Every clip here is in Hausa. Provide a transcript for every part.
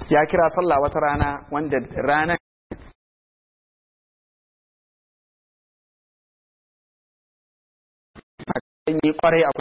ya kira sallah wata rana wanda ranar yi kwarai a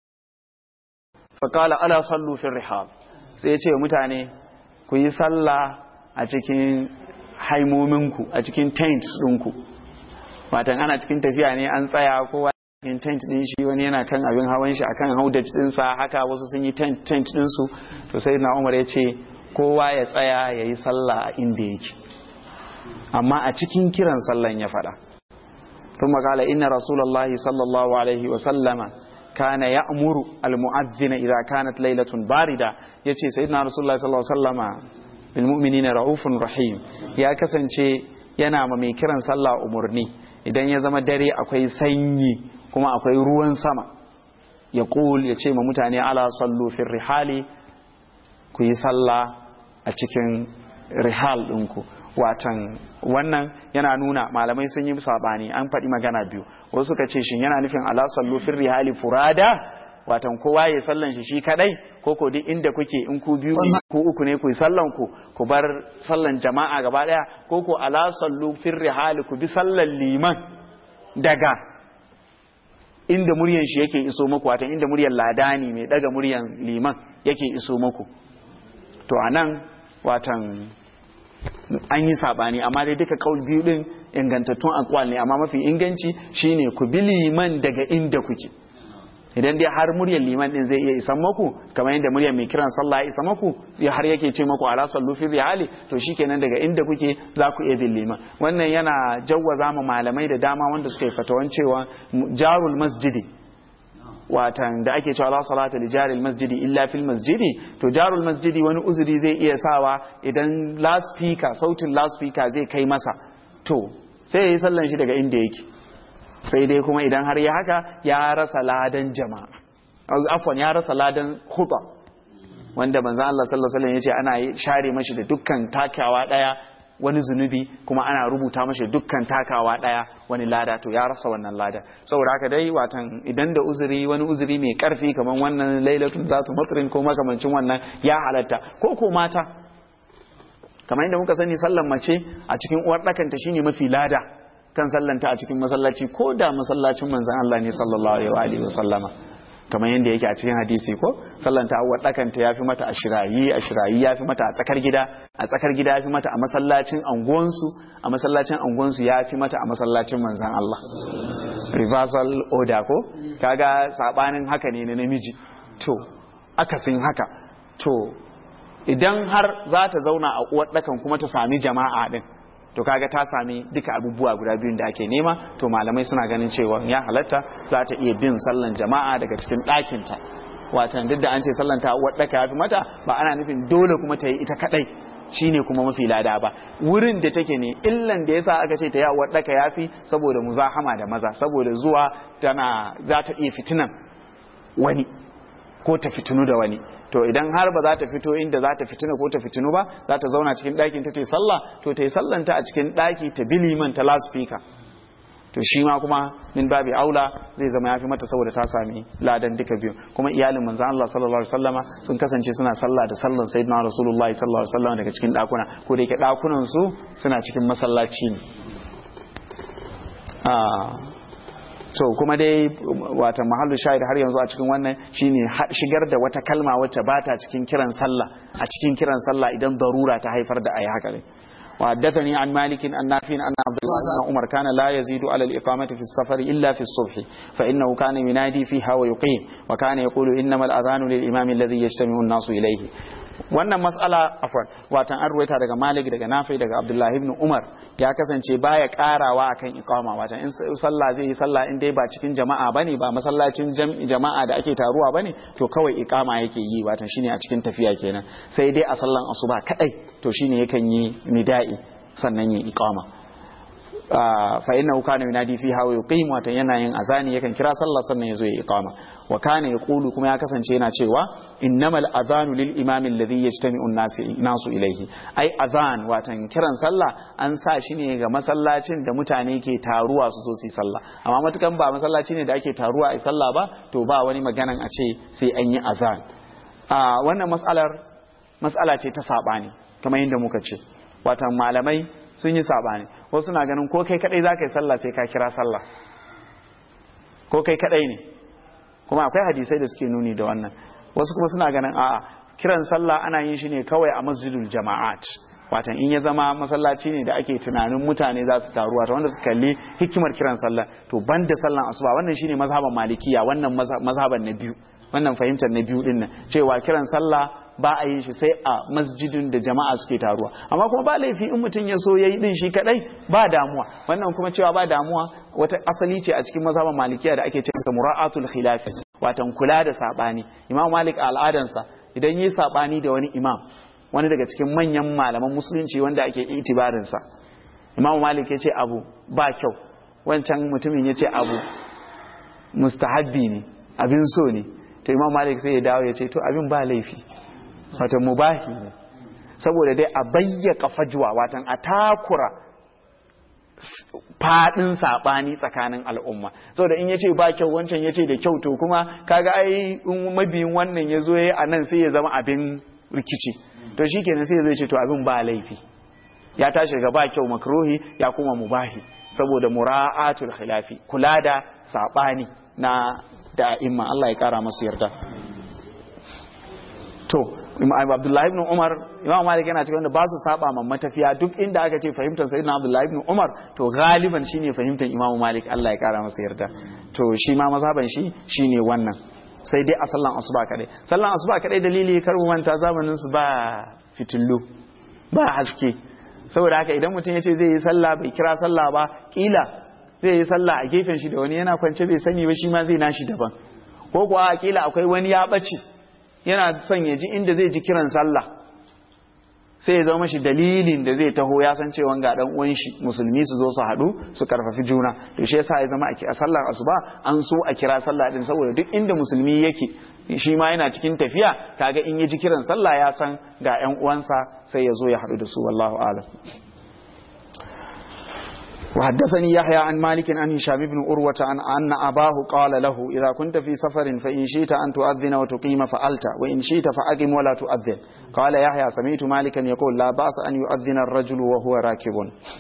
faƙala ala sallu fi rihab sai ya ce mutane ku yi sallah a cikin haimominku a cikin tents ɗinku watan ana cikin tafiya ne an tsaya kowa cikin tent ɗin shi wani yana kan abin hawan shi akan haudaj ɗinsa haka wasu sun yi tent tent ɗinsu to sai na umar ya ce kowa ya tsaya ya yi sallah a inda yake amma a cikin kiran sallan ya faɗa ثم قال إن رسول الله صلى الله عليه وسلم كان يأمر المؤذن إذا كانت ليلة باردة يتي سيدنا رسول الله صلى الله عليه وسلم بالمؤمنين رؤوف رحيم يا كسنشي yana ma mai kiran sallah umarni idan ya zama dare akwai sanyi kuma akwai ruwan sama ya ƙul ya ce ma mutane ala sallu fi rihali ku yi sallah a cikin rihal ɗinku watan wannan yana nuna malamai sun yi sabani an faɗi magana biyu wasu suka ce shin yana nufin ala sallu fi rihali furada watan kowa ya sallan shi shi kadai ko ko duk inda kuke in ku biyu ku uku ne ku sallan ku ku bar sallan jama'a gaba daya ko ko ala sallu fi rihali ku bi sallan liman daga inda muryan shi yake iso muku watan inda muryan ladani mai daga muryan liman yake iso muku to anan watan an yi sabani amma dai duka kaul biyu din ingantattun akwal ne amma mafi inganci shine ku bi liman daga inda kuke idan dai har muryar liman din zai iya isan maku kamar yadda muryar mai kiran sallah ya isa maku ya har yake ce maku ala sallu fi rihali to shikenan daga inda kuke za ku iya bin liman wannan yana jawwaza ma malamai da dama wanda suka yi fatawan cewa jarul masjidi watan da ake cewa la salata li jaril masjidi illa fil masjidi to jarul masjidi wani uzuri zai iya sawa idan loudspeaker sautin loudspeaker zai kai masa to sai ya yi sallan shi daga inda yake sai dai kuma idan har ya haka ya rasa ladan jama'a afwan ya rasa ladan huba wanda manzo Allah sallallahu alaihi wasallam yace ana share mashi da dukkan takawa daya wani zunubi kuma ana rubuta mashi dukkan takawa daya wani lada to ya rasa wannan lada saboda haka dai watan idan da uzuri wani uzuri mai karfi kamar wannan lailatun zatu matrin ko makamancin wannan ya halatta ko ko mata kamar yadda muka sani sallan mace a cikin uwar ɗakanta shine mafi lada kan sallanta a cikin masallaci ko da masallacin manzon Allah ne sallallahu alaihi wa sallama kamar yadda yake a cikin hadisi ko sallanta a uwar ɗakanta ya fi mata a shirayi a shirayi ya fi mata a tsakar gida a tsakar gida ya fi mata a masallacin anguwansu a masallacin anguwansu ya fi mata a masallacin manzon Allah reversal order ko kaga sabanin haka ne na namiji to akasin haka to idan har za ta zauna a uwar ɗakan kuma ta sami jama'a ɗin to kaga ta sami duka abubuwa guda biyun da ake nema to malamai suna ganin cewa ya halatta za ta iya bin sallan jama'a daga cikin ɗakinta watan duk da an ce sallan ta uwar ɗaka ya fi mata ba ana nufin dole kuma ta yi ita kaɗai shine kuma mafi lada ba wurin da take ne illan da yasa aka ce ta ya uwar ɗaka ya fi saboda muzahama da maza saboda zuwa tana za ta iya fitinan wani ko ta fitinu da wani to idan har ba za ta fito inda za ta fitina ko ta fitinu ba za ta zauna cikin ɗakin ta ta yi sallah to ta yi sallanta a cikin ɗaki ta bi liman ta lasfika to shi ma kuma min babi aula zai zama yafi mata saboda ta sami ladan duka biyu kuma iyalin manzo Allah sallallahu alaihi wasallama sun kasance suna sallah da sallan sayyidina rasulullahi sallallahu alaihi wasallama daga cikin ɗakuna ko da yake ɗakunan su suna cikin masallaci ne to kuma dai wata mahallu shahid har yanzu a cikin wannan shine shigar da wata kalma wacce ba ta cikin kiran sallah a cikin kiran sallah idan darura ta haifar da ayi haka ne وحدثني عن مالك عن نافع أن عبد الله بن عمر كان لا يزيد على الإقامة في السفر إلا في الصبح فإنه كان ينادي فيها ويقيم وكان يقول إنما الأذان للإمام الذي يجتمع الناس إليه wannan mas'ala afwan watan an ruwaita daga Malik daga Nafi daga Abdullah ibn Umar ya kasance baya karawa akan iqama watan in sallah zai yi sallah in dai ba cikin jama'a bane ba masallacin jama'a da ake taruwa bane to kawai iqama yake yi watan shine a cikin tafiya kenan sai dai a sallan asuba kadai to shine yakan yi nida'i sannan yi iqama fa innahu kana yunadi fiha wa yuqim watan yana yin azani yakan kira sallah sannan yazo ya iqama wa kana yaqulu kuma ya kasance yana cewa innamal azanu lil imam alladhi yajtami'u an-nasu ilayhi ai azan watan kiran sallah an sa shi ne ga masallacin da mutane ke taruwa su zo su yi sallah amma matukan ba masallaci ne da ake taruwa a sallah ba to ba wani maganan a ce sai an yi azan a wannan mas'alar mas'ala ce ta sabani kamar yadda muka ce watan malamai sun yi sabani wasu na ganin ko kai kadai zaka yi sallah sai ka kira sallah ko kai kadai ne kuma akwai hadisai da suke nuni da wannan wasu kuma suna ganin a'a kiran sallah ana yin shi ne kawai a masjidul jama'at watan in ya zama masallaci ne da ake tunanin mutane za su taru wata wanda su kalli hikimar kiran sallah to banda sallan asuba wannan shine mazhaban malikiya wannan mazhaban na biyu wannan fahimtar na biyu din nan cewa kiran sallah ba a yin shi sai a masjidin da jama'a suke taruwa amma kuma ba laifi in mutum ya so yayi din shi kadai ba damuwa wannan kuma cewa ba damuwa wata asali ce a cikin mazhaban malikiya da ake cewa mura'atul khilaf watan kula da sabani imam malik al'adansa idan yi sabani da wani imam wani daga cikin manyan malaman musulunci wanda ake itibarinsa imam malik ya ce abu ba kyau wancan mutumin ya ce abu mustahabbi ne abin so ne to imam malik sai ya dawo ya ce to abin ba laifi wata mubahi ne saboda dai a bayyaka fajwa watan a takura fadin sabani tsakanin al'umma saboda in yace ba kyau wancan yace da kyau to kuma kaga ai in mabiyin wannan yazo yayi anan sai ya zama abin rikici to shikenan sai zai ce to abin ba laifi ya tashi daga ba kyau makruhi ya kuma mubahi saboda mura'atul khilafi kula da sabani na da imma Allah ya kara masu yarda to Abdullahi ibn Umar Imam Malik yana cikin wanda ba su saba ma matafiya duk inda aka ce fahimtar Sayyidina Abdullahi ibn Umar to galiban shine fahimtar Imam Malik Allah ya kara masa yarda to shi ma mazhaban shi shine wannan sai dai a sallan asuba kadai sallan asuba kadai dalili kar mu manta zamanin su ba fitillu ba haske saboda haka idan mutum ya ce zai yi sallah bai kira sallah ba kila zai yi sallah a gefen shi da wani yana kwance bai sani ba shi ma zai nashi daban ko kuwa kila akwai wani ya bace yana son ya ji inda zai ji kiran sallah sai ya zama shi dalilin da zai taho ya san cewa ga dan uwan shi musulmi su zo su haɗu su karfafi juna to shi yasa ya zama a sallar asuba an so a kira sallah din saboda duk inda musulmi yake shi ma yana cikin tafiya kaga in ya ji kiran sallah ya san ga ƴan uwansa sai ya zo ya haɗu da su wallahu a'lam وحدثني يحيى عن مالك عن هشام بن أروة عن أن أباه قال له إذا كنت في سفر فإن شئت أن تؤذن وتقيم فألت وإن شئت فأقم ولا تؤذن قال يحيى سمعت مالكا يقول لا بأس أن يؤذن الرجل وهو راكب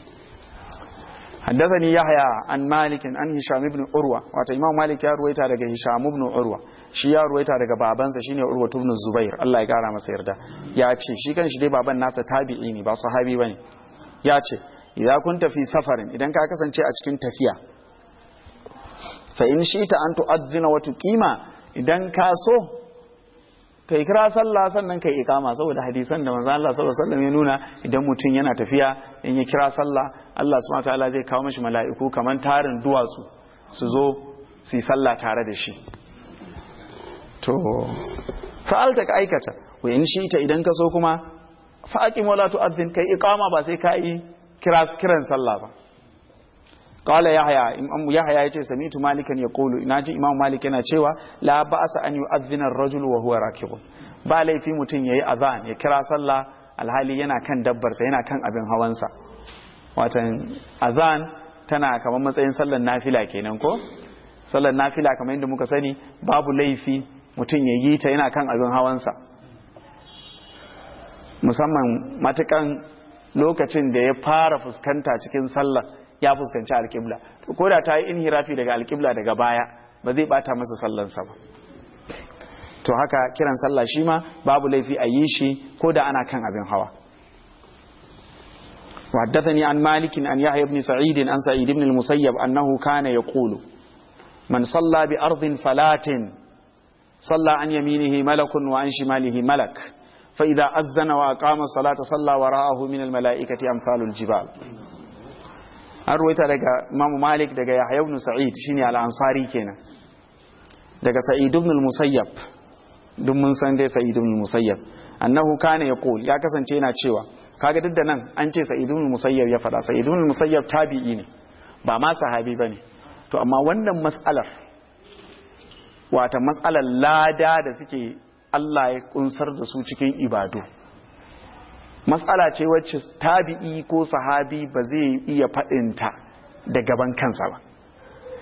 حدثني يحيى عن مالك عن هشام بن أروة وات إمام مالك يا رويتا daga هشام بن أروة shi ya ruwaita daga babansa shine Urwa ibn Zubair Allah ya kara masa yarda ya ce shi kan shi dai baban nasa tabi'i ne ba sahabi bane ya ce idan kun tafi safarin idan ka kasance a cikin tafiya fa in shi ta an tu'azzina wa tuqima idan ka so kai kira sallah sannan kai ikama saboda hadisan da manzo Allah sallallahu alaihi wasallam ya nuna idan mutum yana tafiya in ya kira sallah Allah subhanahu wataala zai kawo mishi mala'iku kaman tarin duwatsu su zo su yi sallah tare da shi to fa'alta ka aikata wa in shi ta idan ka so kuma fa'aqim wala tu'azzin kai iqama ba sai ka yi kiran sallah ba qala yahya imam yahya yace sami'tu malikan yaqulu naji imam malik yana cewa la ba'sa an yu'adhdhina ar-rajul wa huwa rakib ba laifi mutun yayi azan ya kira sallah alhali yana kan dabbar sa yana kan abin hawansa watan azan tana kamar matsayin sallar nafila kenan ko sallar nafila kamar yadda muka sani babu laifi mutun ya yi ta yana kan abin hawansa musamman matukan lokacin da ya fara fuskanta cikin sallah ya fuskanci alƙibla to ko da ta yi inhirafi daga alƙibla daga baya ba zai bata masa sallansa ba to haka kiran sallah shi ma babu laifi a yi shi ko da ana kan abin hawa وحدثني عن مالك عن يحيى بن سعيد عن سعيد بن المسيب أنه كان يقول من صلى بأرض فلات صلى عن يمينه ملك وعن شماله ملك فإذا أذن وأقام الصلاة صلى وراءه من الملائكة أمثال الجبال an ruwaita daga Imam Malik daga Yahya ibn Sa'id shine al-Ansari kenan daga Sa'id ibn al-Musayyab duk mun san dai Sa'id ibn al-Musayyab annahu kana yaqul ya kasance yana cewa kaga duk da nan an ce Sa'id ibn al-Musayyab ya fada Sa'id ibn al-Musayyab tabi'i ne ba ma sahabi bane to amma wannan mas'alar wata matsalar lada da suke Allah ya kunsar da su cikin ibadu matsala ce wacce tabi'i ko sahabi ba zai iya faɗinta da gaban kansa ba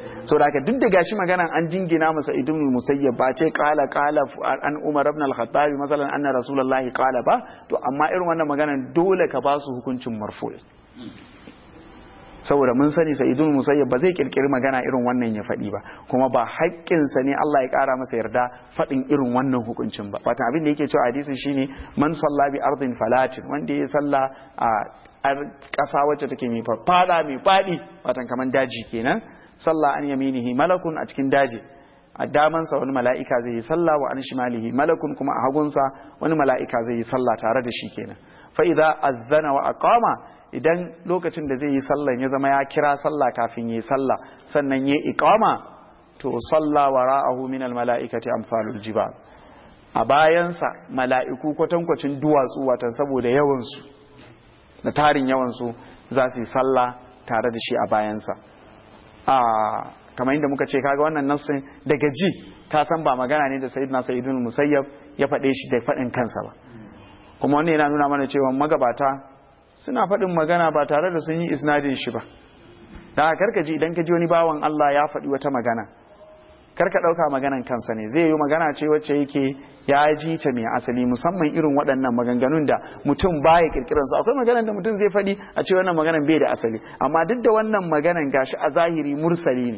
so da duk da gashi maganan an jingina masa idun musayyab ba ce qala qala an umar ibn al-khattab masalan anna rasulullahi qala ba to amma irin wannan maganan dole ka ba su hukuncin marfu' saboda mun sani sa'idun musayyab ba zai kirkiri magana irin wannan ya faɗi ba kuma ba haƙƙinsa ne Allah ya ƙara masa yarda faɗin irin wannan hukuncin ba wata abin da yake cewa hadisi shine man salla bi ardin falatin wanda ya salla a ƙasa wacce take mai fada mai faɗi watan kaman daji kenan salla an yaminihi malakun a cikin daji a damansa wani mala'ika zai yi salla wa an shimalihi malakun kuma a hagunsa wani mala'ika zai yi salla tare da shi kenan fa idza azzana wa aqama idan lokacin da zai yi sallan ya zama ya kira sallah kafin yi sallah sannan ya iqama to salla wara'ahu min almala'ikati amsalul jibal a bayansa mala'iku kwatankwacin duwatsu watan saboda yawan su da tarin yawan su za su yi sallah tare da shi a bayansa a kamar inda muka ce kaga wannan nassin daga ji ka san ba magana ne da sayyidina sayyidun musayyab ya faɗe shi da faɗin kansa ba kuma wannan yana nuna mana cewa magabata suna faɗin magana ba tare da sun yi isnadin shi ba da karka ji idan ka ji wani bawan Allah ya faɗi wata magana karka ɗauka maganan kansa ne zai yi magana ce wacce yake ya ji ta mai asali musamman irin waɗannan maganganun da mutum baya kirkiran su akwai maganan da mutum zai faɗi a ce wannan maganan bai da asali amma duk da wannan maganan gashi a zahiri mursali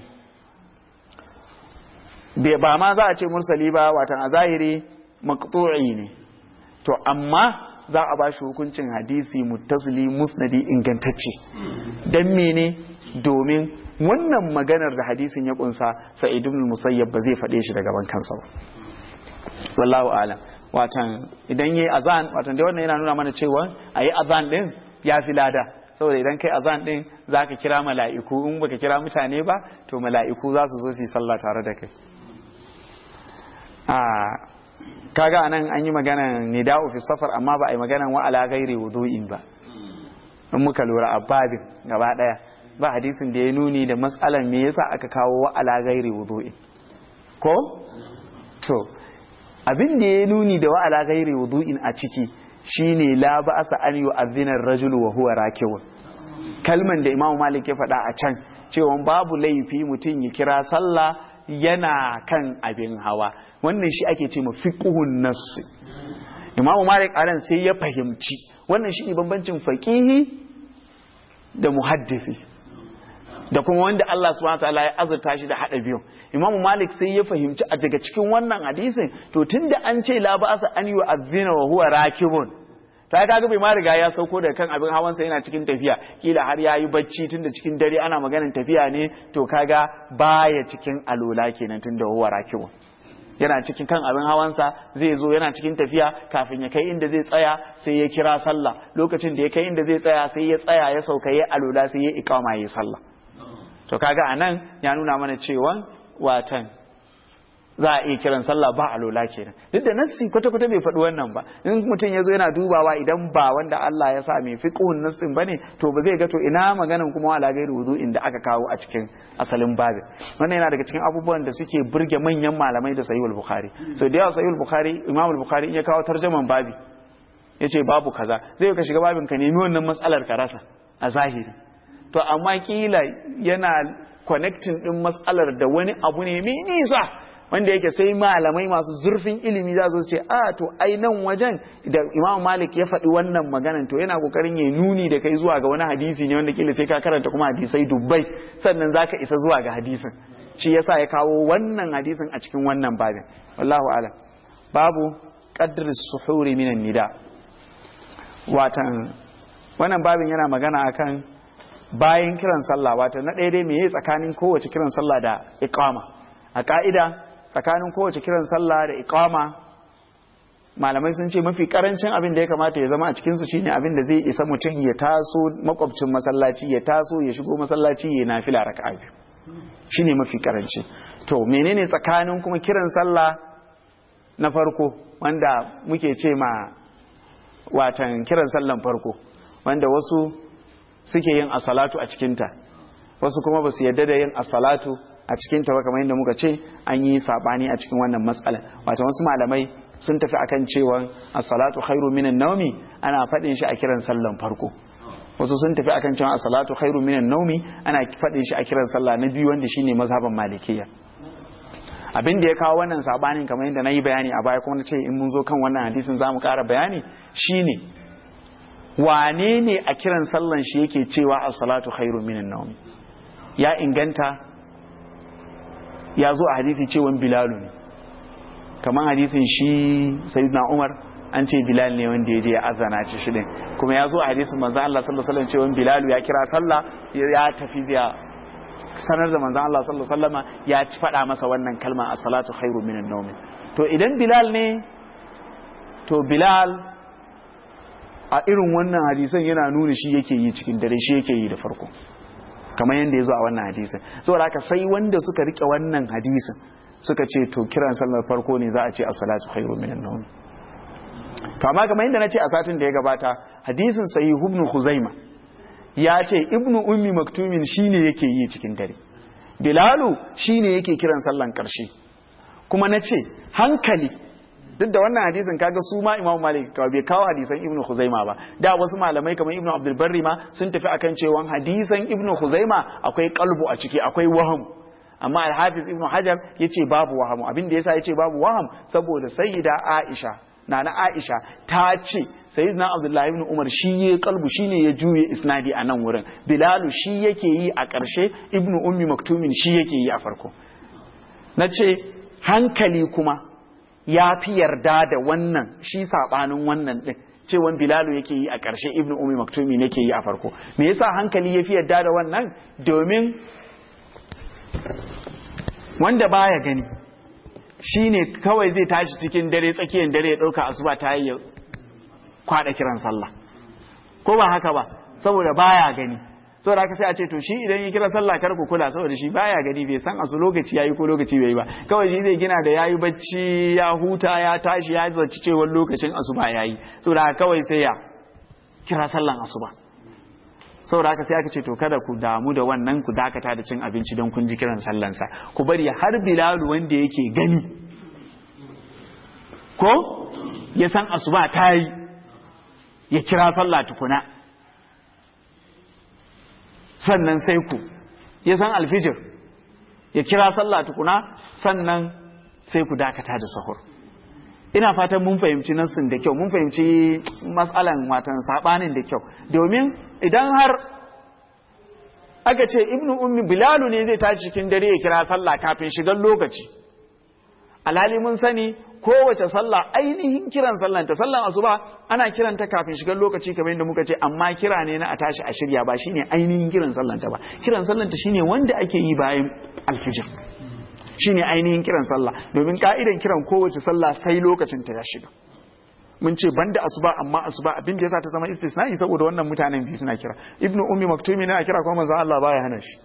ne ba ma za a ce mursali ba watan a zahiri maqtu'i ne to amma za a ba shi hukuncin hadisi muttasili musnadi ingantacce don mene domin wannan maganar da hadisin ya kunsa sa'id ibn musayyab ba zai faɗe shi daga ban kansa ba wallahu alam watan idan yayi azan watan da wannan yana nuna mana cewa ayi azan din ya fi lada saboda idan kai azan din zaka kira mala'iku in baka kira mutane ba to mala'iku za su zo su yi sallah tare da kai kaga anan an yi maganan nida'u fi safar amma ba a yi maganan wa ala ghairi wudu'in ba in muka lura a babin gaba daya ba hadisin da ya nuni da mas'alan me yasa aka kawo wa ala ghairi wudu'in ko to abin da ya nuni da wa ala ghairi wudu'in a ciki shine la ba'asa an yu'adhdhina ar-rajul wa huwa rakibun kalman da Imam Malik ya faɗa a can cewa babu laifi mutum ya kira sallah yana kan abin hawa wannan shi ake ce ma fiqhun nass imamu malik anan sai ya fahimci wannan shi ne bambancin faqihi da muhaddisi da kuma wanda Allah subhanahu wataala ya azurta shi da hada biyu imamu malik sai ya fahimci a daga cikin wannan hadisin to tunda an ce la ba'sa an yu'adhdhina wa huwa rakibun ta kaga bai ma riga ya sauko daga kan abin hawansa yana cikin tafiya kila har ya yi bacci tunda cikin dare ana maganin tafiya ne to kaga baya cikin alola kenan tunda huwa rakibun yana cikin kan abin hawansa zai zo yana cikin tafiya kafin ya kai inda zai tsaya sai ya kira sallah lokacin da ya kai inda zai tsaya sai ya tsaya ya sauka ya alola sai ya ikama ya sallah to kaga anan ya nuna mana cewa watan za a iya kiran sallah ba alola kenan duk da nassi kwata kwata bai faɗi wannan ba in mutum ya zo yana dubawa idan ba wanda Allah ya sa mai fiqhun nassin bane to ba zai ga to ina maganan kuma ala gairu wudu'in da aka kawo a cikin asalin babin wannan yana daga cikin abubuwan da suke burge manyan malamai da sahihul bukhari so da yawa sahihul bukhari imamul bukhari in ya kawo tarjaman babi yace babu kaza zai ka shiga babin ka nemi wannan matsalar ka rasa a zahiri to amma kila yana connecting din matsalar da wani abu ne mai nisa wanda yake sai malamai masu zurfin ilimi za su ce a to ai nan wajen da imam malik ya faɗi wannan maganan to yana kokarin ya nuni da kai zuwa ga wani hadisi ne wanda kila sai ka karanta kuma hadisai dubbai sannan zaka isa zuwa ga hadisin shi yasa ya kawo wannan hadisin a cikin wannan babin wallahu alam babu qadr suhuri minan nida watan wannan babin yana magana akan bayan kiran sallah watan na ɗaya dai me tsakanin kowace kiran sallah da iqama a ka'ida tsakanin kowace kiran sallah da iqama malamai sun ce mafi karancin abin da ya kamata ya zama a cikinsu shine abin da zai isa mutum ya taso makwabcin masallaci ya taso ya shigo masallaci ya nafila raka'a biyu shine mafi karanci to menene tsakanin kuma kiran sallah na farko wanda muke ce ma watan kiran sallan farko wanda wasu suke yin asalatu a cikinta wasu kuma ba su yadda da yin asalatu a cikin ta kamar yadda muka ce an yi sabani a cikin wannan matsalar wato wasu malamai sun tafi akan cewa as-salatu khairu minan nawmi ana faɗin shi a kiran sallan farko wasu sun tafi akan cewa as-salatu khairu minan naumi ana faɗin shi a kiran sallah na biyu wanda shine mazhaban malikiya abin da ya kawo wannan sabanin kamar yadda na yi bayani a baya kuma na ce in mun zo kan wannan hadisin za mu ƙara bayani shine wane ne a kiran sallan shi yake cewa as-salatu khairu minan naumi ya inganta ya zo a hadisi cewan bilalu ne kamar hadisin shi sayyidina umar an ce bilal ne wanda ya je ya azana ci shi din kuma ya zo a hadisin manzon Allah sallallahu alaihi wasallam cewa bilalu ya kira sallah ya tafi biya sanar da manzon Allah sallallahu alaihi wasallama ya ci faɗa masa wannan kalma as-salatu khairu minan nawm to idan bilal ne to bilal a irin wannan hadisan yana nuna shi yake yi cikin dare shi yake yi da farko kamar yadda ya zo a wannan hadisin saboda haka sai wanda suka rike wannan hadisin suka ce to kiran sallar farko ne za a ce as-salatu khairu minan nawm to amma kamar yadda na ce a satin da ya gabata hadisin sahih ibn khuzaima ya ce ibnu ummi maktumin shine yake yi cikin dare bilalu shine yake kiran sallan karshe kuma na ce hankali duk da wannan hadisin kaga su ma imamu malik kawai bai kawo hadisan ibnu khuzaima ba da wasu malamai kamar ibnu abdul barri ma sun tafi akan cewa hadisan ibnu khuzaima akwai kalbu a ciki akwai waham amma al-hafiz ibnu hajar yace babu wahamu abin da yasa yace babu waham saboda sayyida aisha nana aisha ta ce sayyidina abdullahi ibn umar shi ya kalbu shine ya juye isnadi a nan wurin bilalu shi yake yi a ƙarshe ibnu ummi maktumin shi yake yi a farko na ce hankali kuma ya fi yarda da wannan shi saɓanin wannan ɗin cewan bilalu yake yi a ƙarshe ibnu ummi maktumin yake yi a farko me yasa hankali ya fi yarda da wannan domin wanda baya gani shine kawai zai tashi cikin dare tsakiyar dare ya ɗauka asuba ta yi kwada kiran sallah ko ba haka ba saboda baya gani saboda haka sai a ce to shi idan ya kira sallah kar ku kula saboda shi baya gani bai san asu lokaci yayi ko lokaci bai yi ba kawai shi zai gina da yayi bacci ya huta ya tashi ya zaci cewa lokacin asuba yayi saboda haka kawai sai ya kira sallan asuba saboda haka sai aka ce to kada ku damu da wannan ku dakata da cin abinci don kun ji kiran sallansa ku bari har bilalu wanda yake gani ko ya san asuba ta yi ya kira sallah tukuna sannan sai ku ya san alfijir ya kira sallah tukuna sannan sai ku dakata da sahur ina fatan mun fahimci nassin da kyau mun fahimci matsalan watan sabanin da kyau domin idan har aka ce ibnu ummi bilalu ne zai tashi cikin dare ya kira sallah kafin shigar lokaci alhali mun sani kowace sallah ainihin kiran sallan ta sallan asuba ana kiranta kafin shigar lokaci kamar yadda muka ce amma kira ne na a tashi a shirya ba shine ainihin kiran sallan ta ba kiran sallan ta shine wanda ake yi bayan alfijir shine ainihin kiran sallah domin ka'idan kiran kowace sallah sai lokacin ta ya shiga mun ce banda asuba amma asuba abin da yasa ta zama istisna'i saboda wannan mutanen biyu suna kira ibnu ummi maktumi na kira kuma manzo Allah baya hana shi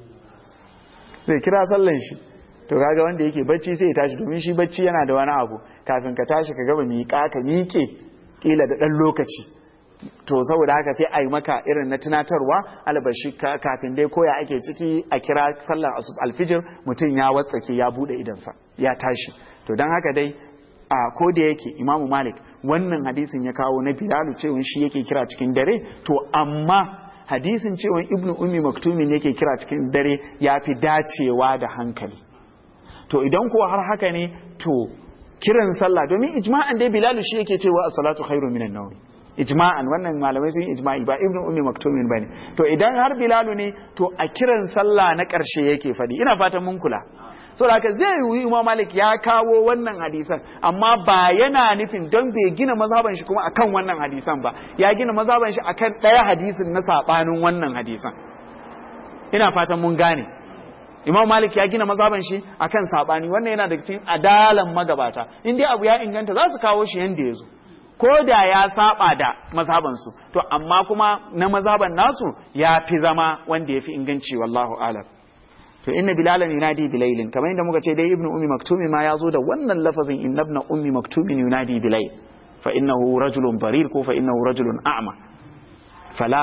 zai kira sallan shi to kaga wanda yake bacci sai ya tashi domin shi bacci yana da wani abu kafin ka tashi ka gaba miƙa ka miƙe kila da ɗan lokaci to saboda haka sai a yi maka irin na tunatarwa albashi kafin dai koya ake ciki a kira sallar alfijir mutum ya watsake ya bude idansa ya tashi to don haka dai a ko da yake imamu malik wannan hadisin ya kawo na bilalu cewa shi yake kira cikin dare to amma hadisin cewa ibnu ummi maktumin yake kira cikin dare ya fi dacewa da hankali to idan kuwa har haka ne to kiran sallah domin ijma'an dai bilalu shi yake cewa as-salatu khairu minan nawm ijma'an wannan malamai sun ijma'i ba ibnu ummi maktumin bane to idan har bilalu ne to a kiran sallah na karshe yake fadi ina fatan mun kula saboda haka zai yi imam malik ya kawo wannan hadisan amma ba yana nufin don bai gina mazhaban shi kuma akan wannan hadisan ba ya gina mazhaban shi akan ɗaya hadisin na sabanin wannan hadisan ina fatan mun gane imam malik ya gina mazhaban shi akan sabani wannan yana daga cikin adalan magabata in dai abu ya inganta za su kawo shi yanda ya zo ko da ya saba da mazhabansu to amma kuma na mazhaban nasu ya fi zama wanda ya fi inganci wallahu alam to inna bilalan yunadi bilailin kamar yadda muka ce dai ibnu ummi maktumi ma ya zo da wannan lafazin inna ibn ummi maktumin yunadi bilail fa innahu rajulun barir ko fa innahu rajulun a'ma fala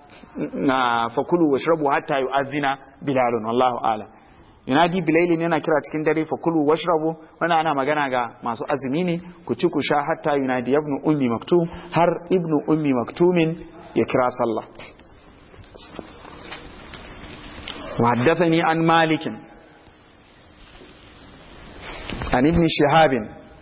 na fakulu washrabu hatta yu'azzina bilalun wallahu a'lam yunadi bilailin yana kira cikin dare fakulu washrabu wannan ana magana ga masu azumi ne ku ci ku sha hatta yunadi ibnu ummi maktum har ibnu ummi maktumin ya kira sallah وحدثني عن مالك عن ابن شهاب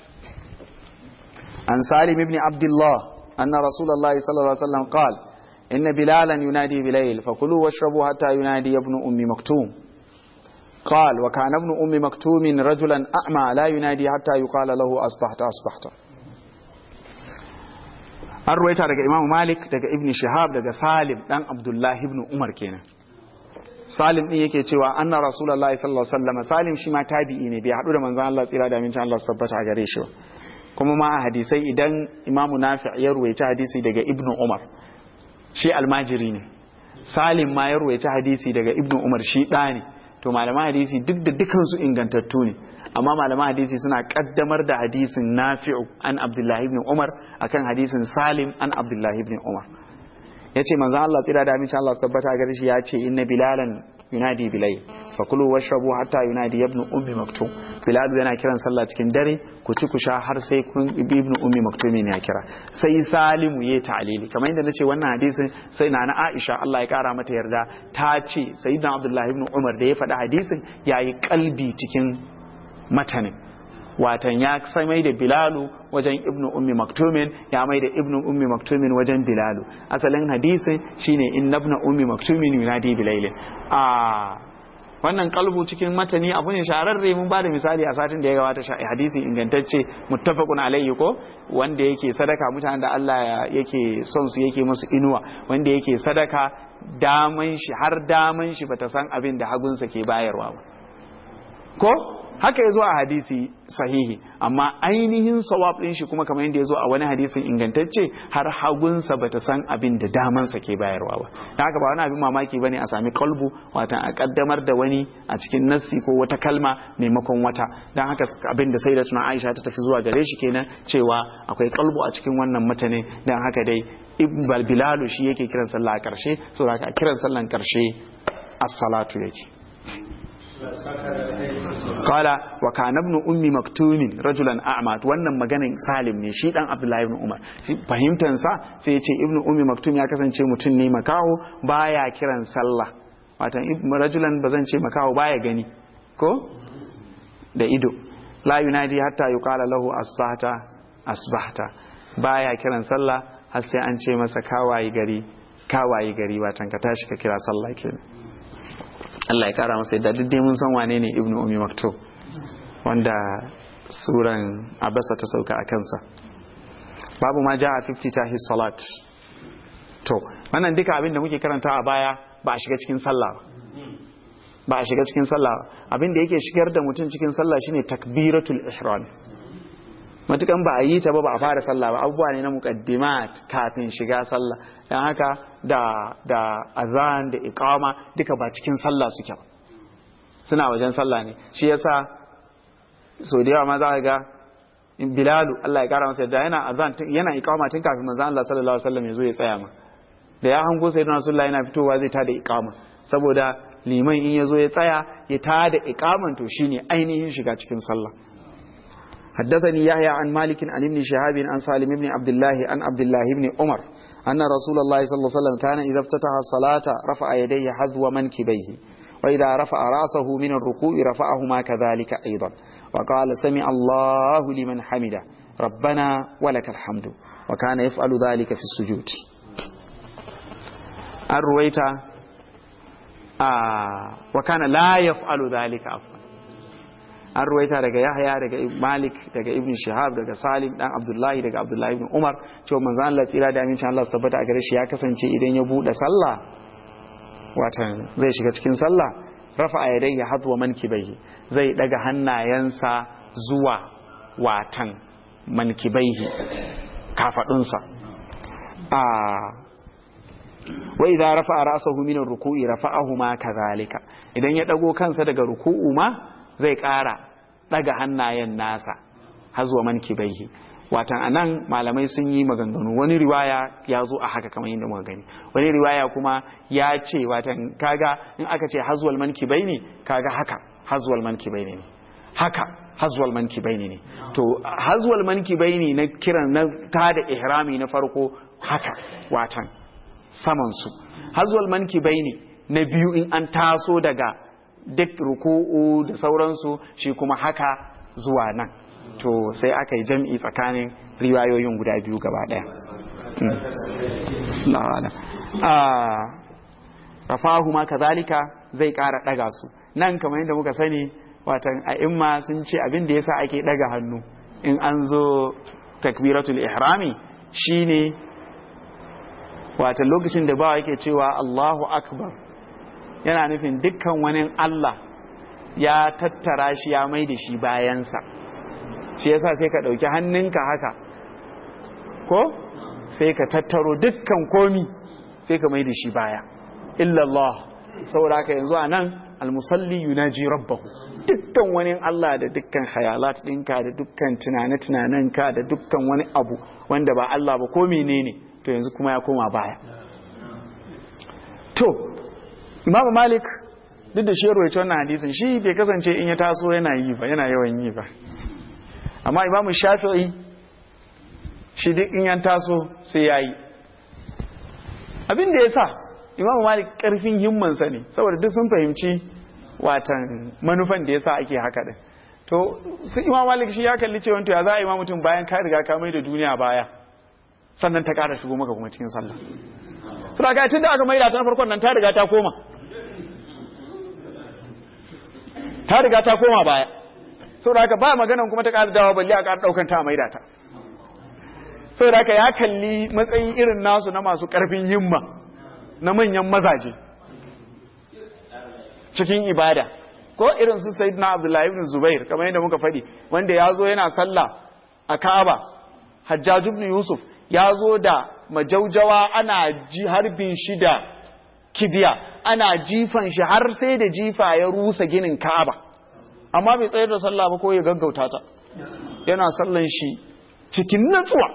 عن سالم بن عبد الله أن رسول الله صلى الله عليه وسلم قال إن بلالا ينادي بليل فكلوا واشربوا حتى ينادي ابن أم مكتوم قال وكان ابن أم مكتوم رجلا أعمى لا ينادي حتى يقال له أصبحت أصبحت an ruwaita daga imamu malik daga ibn shihab daga salim dan abdullahi ibn umar kenan salim din yake cewa anna rasulullahi sallallahu alaihi wasallam salim shi ma tabi'i ne bai hadu da manzon Allah tsira da amincin Allah su tabbata a gare shi kuma ma a hadisai idan imamu nafi' ya ruwaita hadisi daga ibn umar shi almajiri ne salim ma ya ruwaita hadisi daga ibn umar shi ɗa ne to malaman hadisi duk da dukansu ingantattu ne amma malaman hadisi suna kaddamar da hadisin nafi'u an abdullahi ibn umar akan hadisin salim an abdullahi ibn umar ya ce manzan Allah tsira da amincin Allah su tabbata gare shi ya ce inna bilalan yunadi bilai fa kulu washrabu hatta yunadi ibn ummi maktum bilal yana kiran sallah cikin dare ku ci ku sha har sai kun ibn ummi maktum ne ya kira sai salimu ya ta'lili kamar yadda nace wannan hadisin sai na na Aisha Allah ya kara mata yarda ta ce sayyidina Abdullah ibn Umar da ya faɗi hadisin yayi kalbi cikin matanin watan ya sai mai da bilalu wajen ibnu ummi maktumin ya mai da ibnu ummi maktumin wajen bilalu asalin hadisin shine in nabna ummi maktumin yunadi bilailin a wannan kalbu cikin matani abu ne shahararre mun bada misali a satin da ya gabata hadisi ingantacce muttafaqun alayhi ko wanda yake sadaka mutanen da Allah yake son su yake musu inuwa wanda yake sadaka daman shi har daman shi bata san abin da hagunsa ke bayarwa ba ko haka ya zo a hadisi sahihi amma ainihin sawab ɗin shi kuma kamar yadda ya zo a wani hadisin ingantacce har hagunsa ba ta san abin da damansa ke bayarwa ba da haka ba wani abin mamaki ba ne a sami kalbu watan a kaddamar da wani a cikin nassi ko wata kalma maimakon wata don haka abin da sai da tuna aisha ta tafi zuwa gare shi kenan cewa akwai kalbu a cikin wannan mutane don haka dai ibn bilalu shi yake kiran sallah a karshe saboda haka kiran sallan karshe as-salatu yake Kala wa kana ibn ummi maktumin rajulan a'ma wannan maganin Salim ne shi dan Abdullahi ibn Umar fahimtan sa sai ya ce ibn ummi maktum ya kasance mutum ne makaho baya kiran sallah watan rajulan bazan ce makaho baya gani ko da ido la yunadi hatta yuqala lahu asbahta asbahta baya kiran sallah har sai an ce masa kawaye gari kawaye gari watan ka tashi ka kira sallah kenan Allah ya kara masa yadda duk dai mun san wane ne ibnu ummi maktub wanda suran abasa ta sauka a kansa babu ma ja'a 50 tahi salat to wannan duka abin da muke karanta a baya ba a shiga cikin sallah ba a shiga cikin sallah abin da yake shigar da mutum cikin sallah shine takbiratul ihram matukan ba a yi ta ba ba a fara sallah ba abubuwa ne na muqaddimat kafin shiga sallah dan haka da da azan da iqama duka ba cikin sallah suke ba suna wajen sallah ne shi yasa so da yawa ma za ka ga bilalu Allah ya kara masa yadda yana azan yana iqama tun kafin manzon Allah sallallahu alaihi wasallam ya zo ya tsaya ma da ya hango sayyidina rasulullah yana fitowa zai tada iqama saboda liman in ya zo ya tsaya ya tada iqaman to shine ainihin shiga cikin sallah حدثني يحيى عن مالك عن ابن شهاب عن سالم بن عبد الله عن عبد الله بن عمر أن رسول الله صلى الله عليه وسلم كان إذا افتتح الصلاة رفع يديه حذو منكبيه وإذا رفع رأسه من الركوع رفعهما كذلك أيضا وقال سمع الله لمن حمده ربنا ولك الحمد وكان يفعل ذلك في السجود الرويت آه وكان لا يفعل ذلك عفوا an ruwaita daga yahya daga malik daga ibn shihab daga salim dan abdullahi daga abdullahi ibn umar cewa manzo Allah tsira da amincin Allah su tabbata a gare shi ya kasance idan ya bude sallah watan zai shiga cikin sallah rafa yadayhi hadwa mankibaihi zai daga hannayensa zuwa watan mankibaihi kafadunsa a wa idza rafa'a ra'sahu min ar-ruku'i rafa'ahu ma kadhalika idan ya dago kansa daga ruku'u ma zai ƙara ɗaga hannayen nasa hazuwa man kibaihi watan anan malamai sun yi maganganu wani riwaya ya zo a haka kamar yadda muka gani wani riwaya kuma ya ce watan kaga in aka ce hazuwal man kibaini kaga haka hazuwal man kibaini ne haka hazuwal man kibaini ne to hazuwal man kibaini na kiran na tada ihrami na farko haka watan samansu hazwal manki ne na biyu in an taso daga duk ruku'u da sauransu shi kuma haka zuwa nan to sai aka yi jam'i tsakanin riwayoyin guda biyu gaba daya rafahu ma kazalika zai kara daga su nan kamar yadda muka sani watan a'imma sun ce abin da yasa ake daga hannu in an zo takbiratul ihrami shine watan lokacin da bawa yake cewa Allahu akbar yana nufin dukkan wani Allah ya tattara shi ya mai da shi bayansa shi yasa sai ka ɗauki hannunka haka ko sai ka tattaro dukkan komi sai ka mai da shi baya illallah saboda haka yanzu a nan almusalli yunaji rabbahu dukkan wani Allah da dukkan khayalat ɗinka da dukkan tunane-tunanenka da dukkan wani abu wanda ba Allah ba ko menene to yanzu kuma ya koma baya to Imam Malik duk da shi ya wannan hadisin shi bai kasance in ya taso yana yi ba yana yawan yi ba amma Imam Shafi'i shi duk in ya taso sai ya yi abin da ya sa Imam Malik karfin himmansa ne saboda duk sun fahimci watan manufan da ya sa ake haka din to su Imam Malik shi ya kalli cewa to ya za a yi ma mutum bayan ka riga ka mai da duniya baya sannan ta ƙara shigo maka kuma cikin sallah su da tun da aka maida ta farkon nan ta riga ta koma ta riga ta koma baya sau da haka ba maganan kuma ta ƙara dawa balle a ƙara ɗaukan ta a maida ta sau da haka ya kalli matsayi irin nasu na masu ƙarfin himma na manyan mazaje cikin ibada ko irin su sayyidina abdullahi ibn zubair kamar yadda muka faɗi wanda ya zo yana sallah a ka'aba hajjaj ibn yusuf ya zo da majaujawa ana ji harbin shi da kibiya ana jifan shi har sai da jifa ya rusa ginin ka'aba amma bai tsayar da sallah ba ko ya gaggauta ta yana sallan shi cikin natsuwa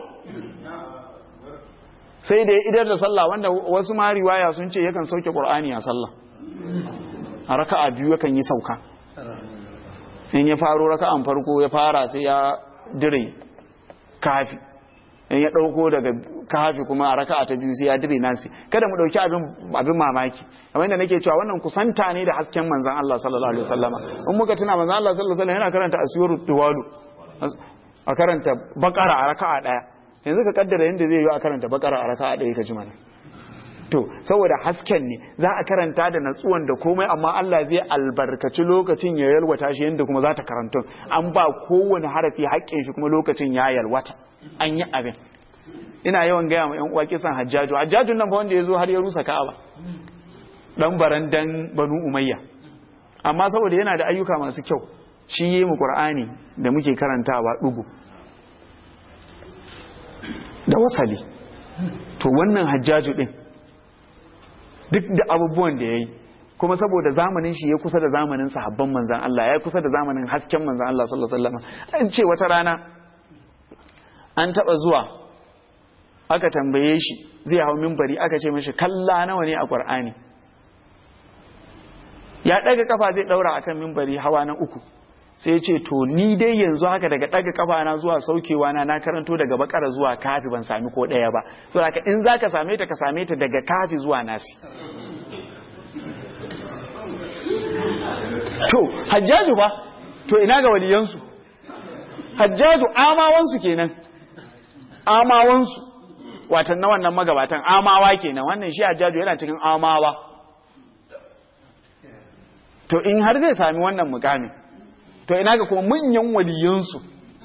sai da ya idar da sallah wanda wasu ma riwaya sun ce yakan sauke qur'ani a sallah a raka'a biyu yakan yi sauka in ya faro raka'an farko ya fara sai ya dire kafi in ya ɗauko daga kafi kuma a raka'a ta biyu sai ya dire nasi kada mu ɗauki abin mamaki kamar yadda nake cewa wannan kusanta ne da hasken manzan Allah sallallahu alaihi wasallama in muka tuna manzan Allah sallallahu alaihi wasallam yana karanta asiyarut tuwalu a karanta bakara a raka'a ɗaya yanzu ka kaddara yadda zai yi a karanta bakara a raka'a ɗaya ka ji mana to saboda hasken ne za a karanta da natsuwan da komai amma Allah zai albarkaci lokacin ya yalwata shi yadda kuma za ta karanta an ba kowane harafi haƙƙin shi kuma lokacin ya yalwata an yi abin ina yawan gaya ma 'yan uwa kisan hajjaju hajjajun nan ba wanda ya zo har ya rusa ka'aba dan barandan banu umayya amma saboda yana da ayyuka masu kyau shi yi mu qur'ani da muke karantawa dugu da wasali to wannan hajjaju din duk da abubuwan da ya yi kuma saboda zamanin shi ya kusa da zamanin sahabban manzan Allah ya kusa da zamanin hasken manzan Allah sallallahu alaihi wasallam an ce wata rana an taba zuwa aka tambaye shi zai hau minbari aka ce mishi kalla nawa ne a Qur'ani ya daga kafa zai daura akan minbari hawa na uku sai ya ce to ni dai yanzu haka daga daga kafa na zuwa saukewa na na karanto daga bakara zuwa kafi ban sami ko daya ba so haka in zaka same ta ka same ta daga kafi zuwa nasi to hajjaju ba to ina ga waliyansu hajjaju amawansu kenan amawansu watan na wannan magabatan amawa kenan wannan shi hajjaju yana cikin amawa to in har zai sami wannan mukamin to ina ga kuma manyan waliyansu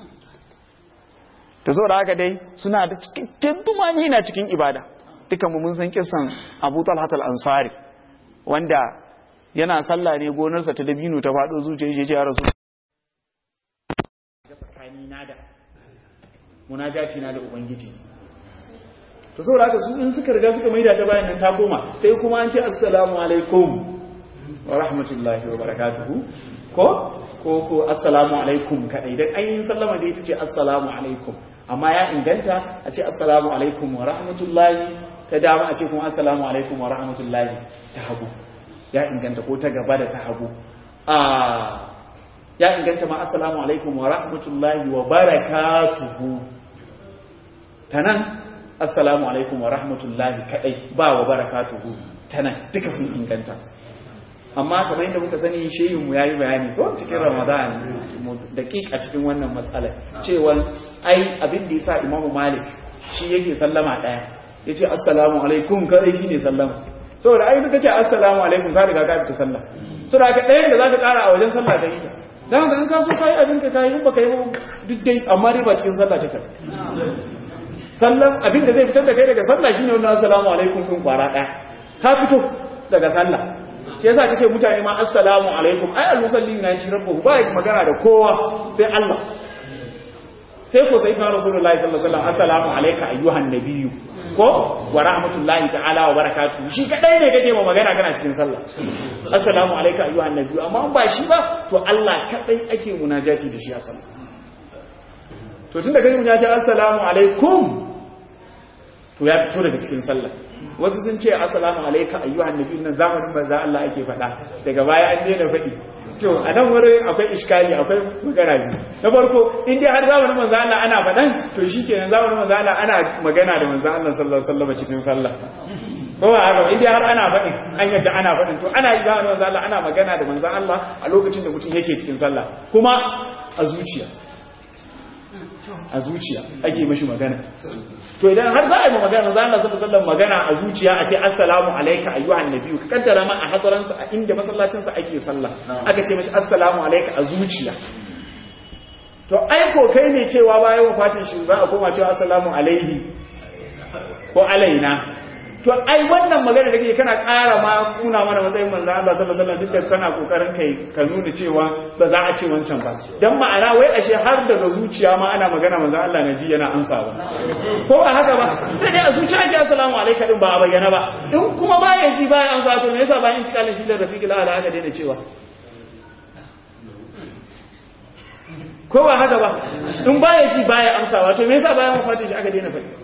ta zo da haka dai suna da cikakken tumani na cikin ibada dukanmu mun san kisan abu talhat al-ansari wanda yana sallah ne gonarsa ta dabino ta faɗo zuciya ya rasu munajati na da ubangiji to saboda haka su in suka riga suka maida ta bayan nan ta koma sai kuma an ce assalamu alaikum wa rahmatullahi wa barakatuhu ko ko ko assalamu alaikum kadai dan ainihin sallama da ita ce assalamu alaikum amma ya inganta a ce assalamu alaikum wa rahmatullahi ta dama a ce kuma assalamu alaikum wa rahmatullahi ta hagu ya inganta ko ta gaba da ta hagu a ya inganta ma assalamu alaikum wa rahmatullahi wa barakatuhu ta nan assalamu alaikum wa rahmatullahi kadai ba wa barakatuhu tana duka sun inganta amma kamar yadda muka sani shehin mu yayi bayani ko cikin ramadan daƙiƙ a cikin wannan matsalar cewa ai abin da yasa imamu malik shi yake sallama daya yace assalamu alaikum kadai shine sallama saboda ai duka ce assalamu alaikum ka riga ka fita sallah saboda haka ɗayan da zaka ƙara a wajen sallah ta yi ta dan haka in ka so kai abin ka kai in baka yi duk dai amma dai ba cikin sallah take sallan abin da zai fitar da kai daga sallah shine wannan assalamu alaikum kun kwara ɗaya ka fito daga sallah shi yasa kace mutane ma assalamu alaikum ai al-musallin na shi rabbuhu ba magana da kowa sai Allah sai ko sai kan rasulullahi sallallahu alaihi wasallam assalamu alayka ayyuhan nabiyyu ko wa rahmatullahi ta'ala wa barakatuhu shi kadai ne kake ma magana kana cikin sallah assalamu alayka ayyuhan nabiyyu amma ba shi ba to Allah kadai ake munajati da shi a sallah to tunda kai munajati assalamu alaikum to ya fito daga cikin sallah wasu sun ce assalamu alayka ayyuhan nabiyyu nan zamanin manzo Allah ake faɗa daga baya an daina faɗi to a nan wurin akwai iskali akwai magana biyu na farko in dai har zamanin manzo Allah ana faɗan to shikenan zamanin manzo Allah ana magana da manzo Allah sallallahu alaihi wasallam cikin sallah ko ba haka in dai har ana faɗin an yadda ana faɗin to ana yi zamanin manzo Allah ana magana da manzo Allah a lokacin da mutum yake cikin sallah kuma a zuciya a zuciya ake mashi magana to idan har za a yi magana za Allah sallallahu alaihi magana a zuciya a ce assalamu alayka ayyuhan nabiyyu ka kaddara ma a hadaran sa a inda masallacin sa ake sallah aka ce mashi assalamu alayka a zuciya to ai ko kai ne cewa bayan wafatin shi za a koma cewa assalamu alaihi ko alaina to ai wannan magana da kake kana ƙara ma kuna mana matsayin manzo Allah sallallahu alaihi wasallam duk da kana kokarin kai ka nuna cewa ba za a ce wancan ba dan ma'ana wai ashe har daga zuciya ma ana magana manzo Allah na ji yana amsa ba ko ba haka ba sai dai a zuciya ake assalamu alaikum din ba a bayyana ba in kuma baya ji baya amsa to me yasa bayan cikalin shi da rafiqil ala aka daina cewa ko ba haka ba in baya ji baya amsawa to me yasa bayan wafatin shi aka daina faɗi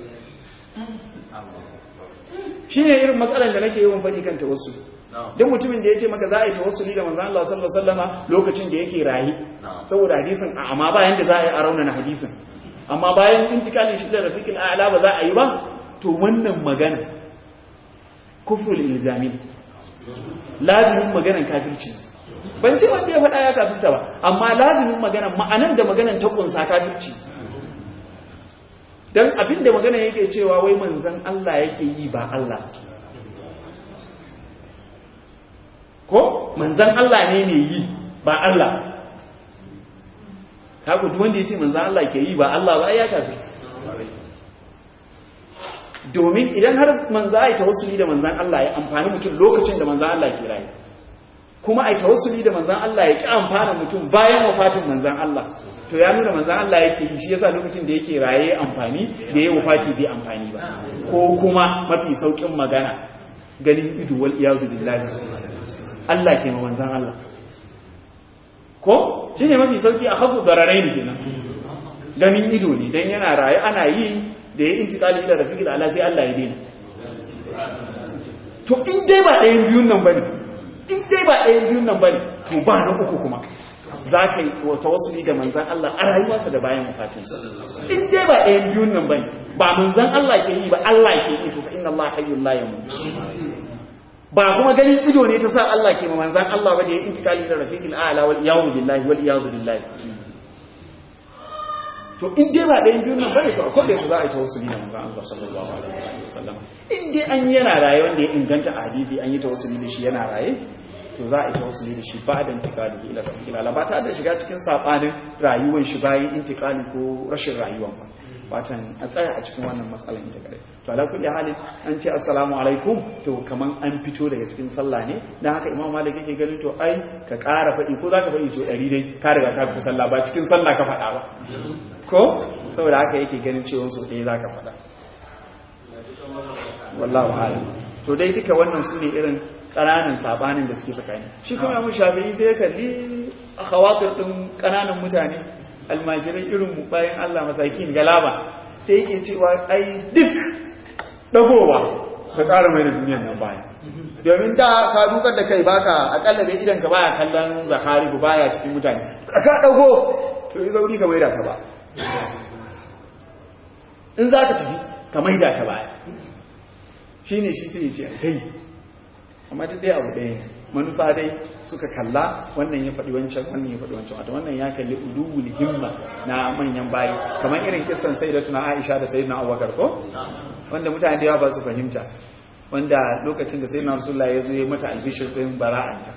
shi ne irin matsalar da nake yawan faɗi kan tawassu don mutumin da ya ce maka za a yi tawassuli da manzan Allah sallallahu alaihi wasallama lokacin da yake rayi saboda hadisin amma bayan da za a yi a raunana hadisin amma bayan intikalin shi da rafiqil a'la ba za a yi ba to wannan magana kufrul ilzami lazimin maganan kafirci ban ce wanda ya faɗa ya kafirta ba amma lazimin maganan ma'anan da maganan ta kunsa kafirci don abinda magana yake cewa wai manzan Allah yake yi ba Allah ko manzan Allah ne mai yi ba Allah kaku duk wanda ya ce manzan Allah ke yi ba Allah ba ya kafi domin idan har manzan ya tawassuli da manzan Allah ya amfani mutum lokacin da manzan Allah ke rayu kuma a tawassuli da manzan Allah ya ki amfana mutum bayan wafatin manzan Allah to ya nuna manzan Allah yake yi shi yasa lokacin da yake raye amfani da ya wafati bai amfani ba ko kuma mafi saukin magana ganin ido wal iyazu billahi Allah ke ma manzan Allah ko shine mafi sauki a hafu dararai ne kenan ganin ido ne dan yana raye ana yi da ya intiqali ila rafiqil ala sai Allah ya daina to in dai ba ɗayan biyun nan bane in dai ba ɗayan biyun nan bane to ba na uku kuma za ka yi wata wasu da manzan Allah a rayuwarsa da bayan wafatinsa in dai ba ɗayan biyun nan bane ba manzan Allah ke yi ba Allah ke yi to fa inna Allah hayyul la yamut ba kuma ganin ido ne ta sa Allah ke ma manzan Allah ba da ya intikali da rafiqil a'la wal iyadu billahi wal iyadu billahi to in dai ba ɗayan biyun nan bane to akwai da za a yi tawassuli da manzan Allah sallallahu alaihi wasallam in dai an yana raye wanda ya inganta a hadisi an yi tawassuli da shi yana raye to za a yi tawassuli da shi ba da intikali ila ila ba ta da shiga cikin sabanin rayuwar shi bayan intikali ko rashin rayuwar ba watan a tsaya a cikin wannan matsalan ita kare to ala kulli halin an ce assalamu alaikum to kaman an fito daga cikin sallah ne dan haka imam malik yake ganin to ai ka ƙara faɗi ko zaka faɗi to ɗari dai ka riga ka fita sallah ba cikin sallah ka faɗa ba ko saboda haka yake ganin cewa so ɗaya zaka faɗa wallahu a'lam to dai duka wannan su ne irin ƙananan sabanin da suke tsakani shi kuma mu shafi'i sai ya kalli khawatir din ƙananan mutane almajirai irin mu bayan Allah masakin galaba sai yake cewa ai duk dagowa ka ƙara mai da duniyar nan baya domin da ka dukar da kai baka akalla bai idan ka baya kallon zakari ku baya cikin mutane ka dago to yi zauri ka mai da ta ba in za ka tafi ka maida ta baya shine shi sai ya ce dai amma duk dai abu ɗaya manufa dai suka kalla wannan ya faɗi wancan wannan ya faɗi wancan wato wannan ya kalli ulul himma na manyan bayi kamar irin kissan sayyidatuna Aisha da sayyidina Abubakar ko wanda mutane da yawa ba su fahimta wanda lokacin da sayyidina Rasulullah ya zo ya mata albishir din bara'anta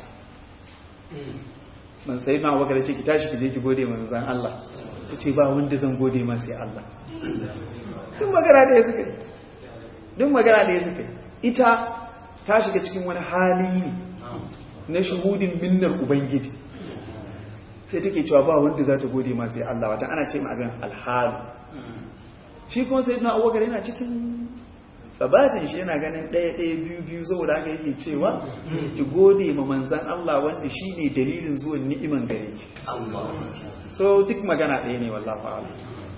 man sayyidina Abubakar ya ce ki tashi ki je ki gode manzon Allah ta ce ba wanda zan gode ma sai Allah duk magana da ya suka yi duk magana da ya suka yi ita ta shiga cikin wani hali ne na shuhudin minnar ubangiji sai take cewa ba wanda za ta gode ma sai Allah wata ana ce ma abin alhalu shi kuma sai na abubakar yana cikin sabatin shi yana ganin ɗaya ɗaya biyu biyu saboda haka yake cewa ki gode ma manzan Allah wanda shi ne dalilin zuwan ni'iman gare ki so duk magana ɗaya ne wallahi fa'ala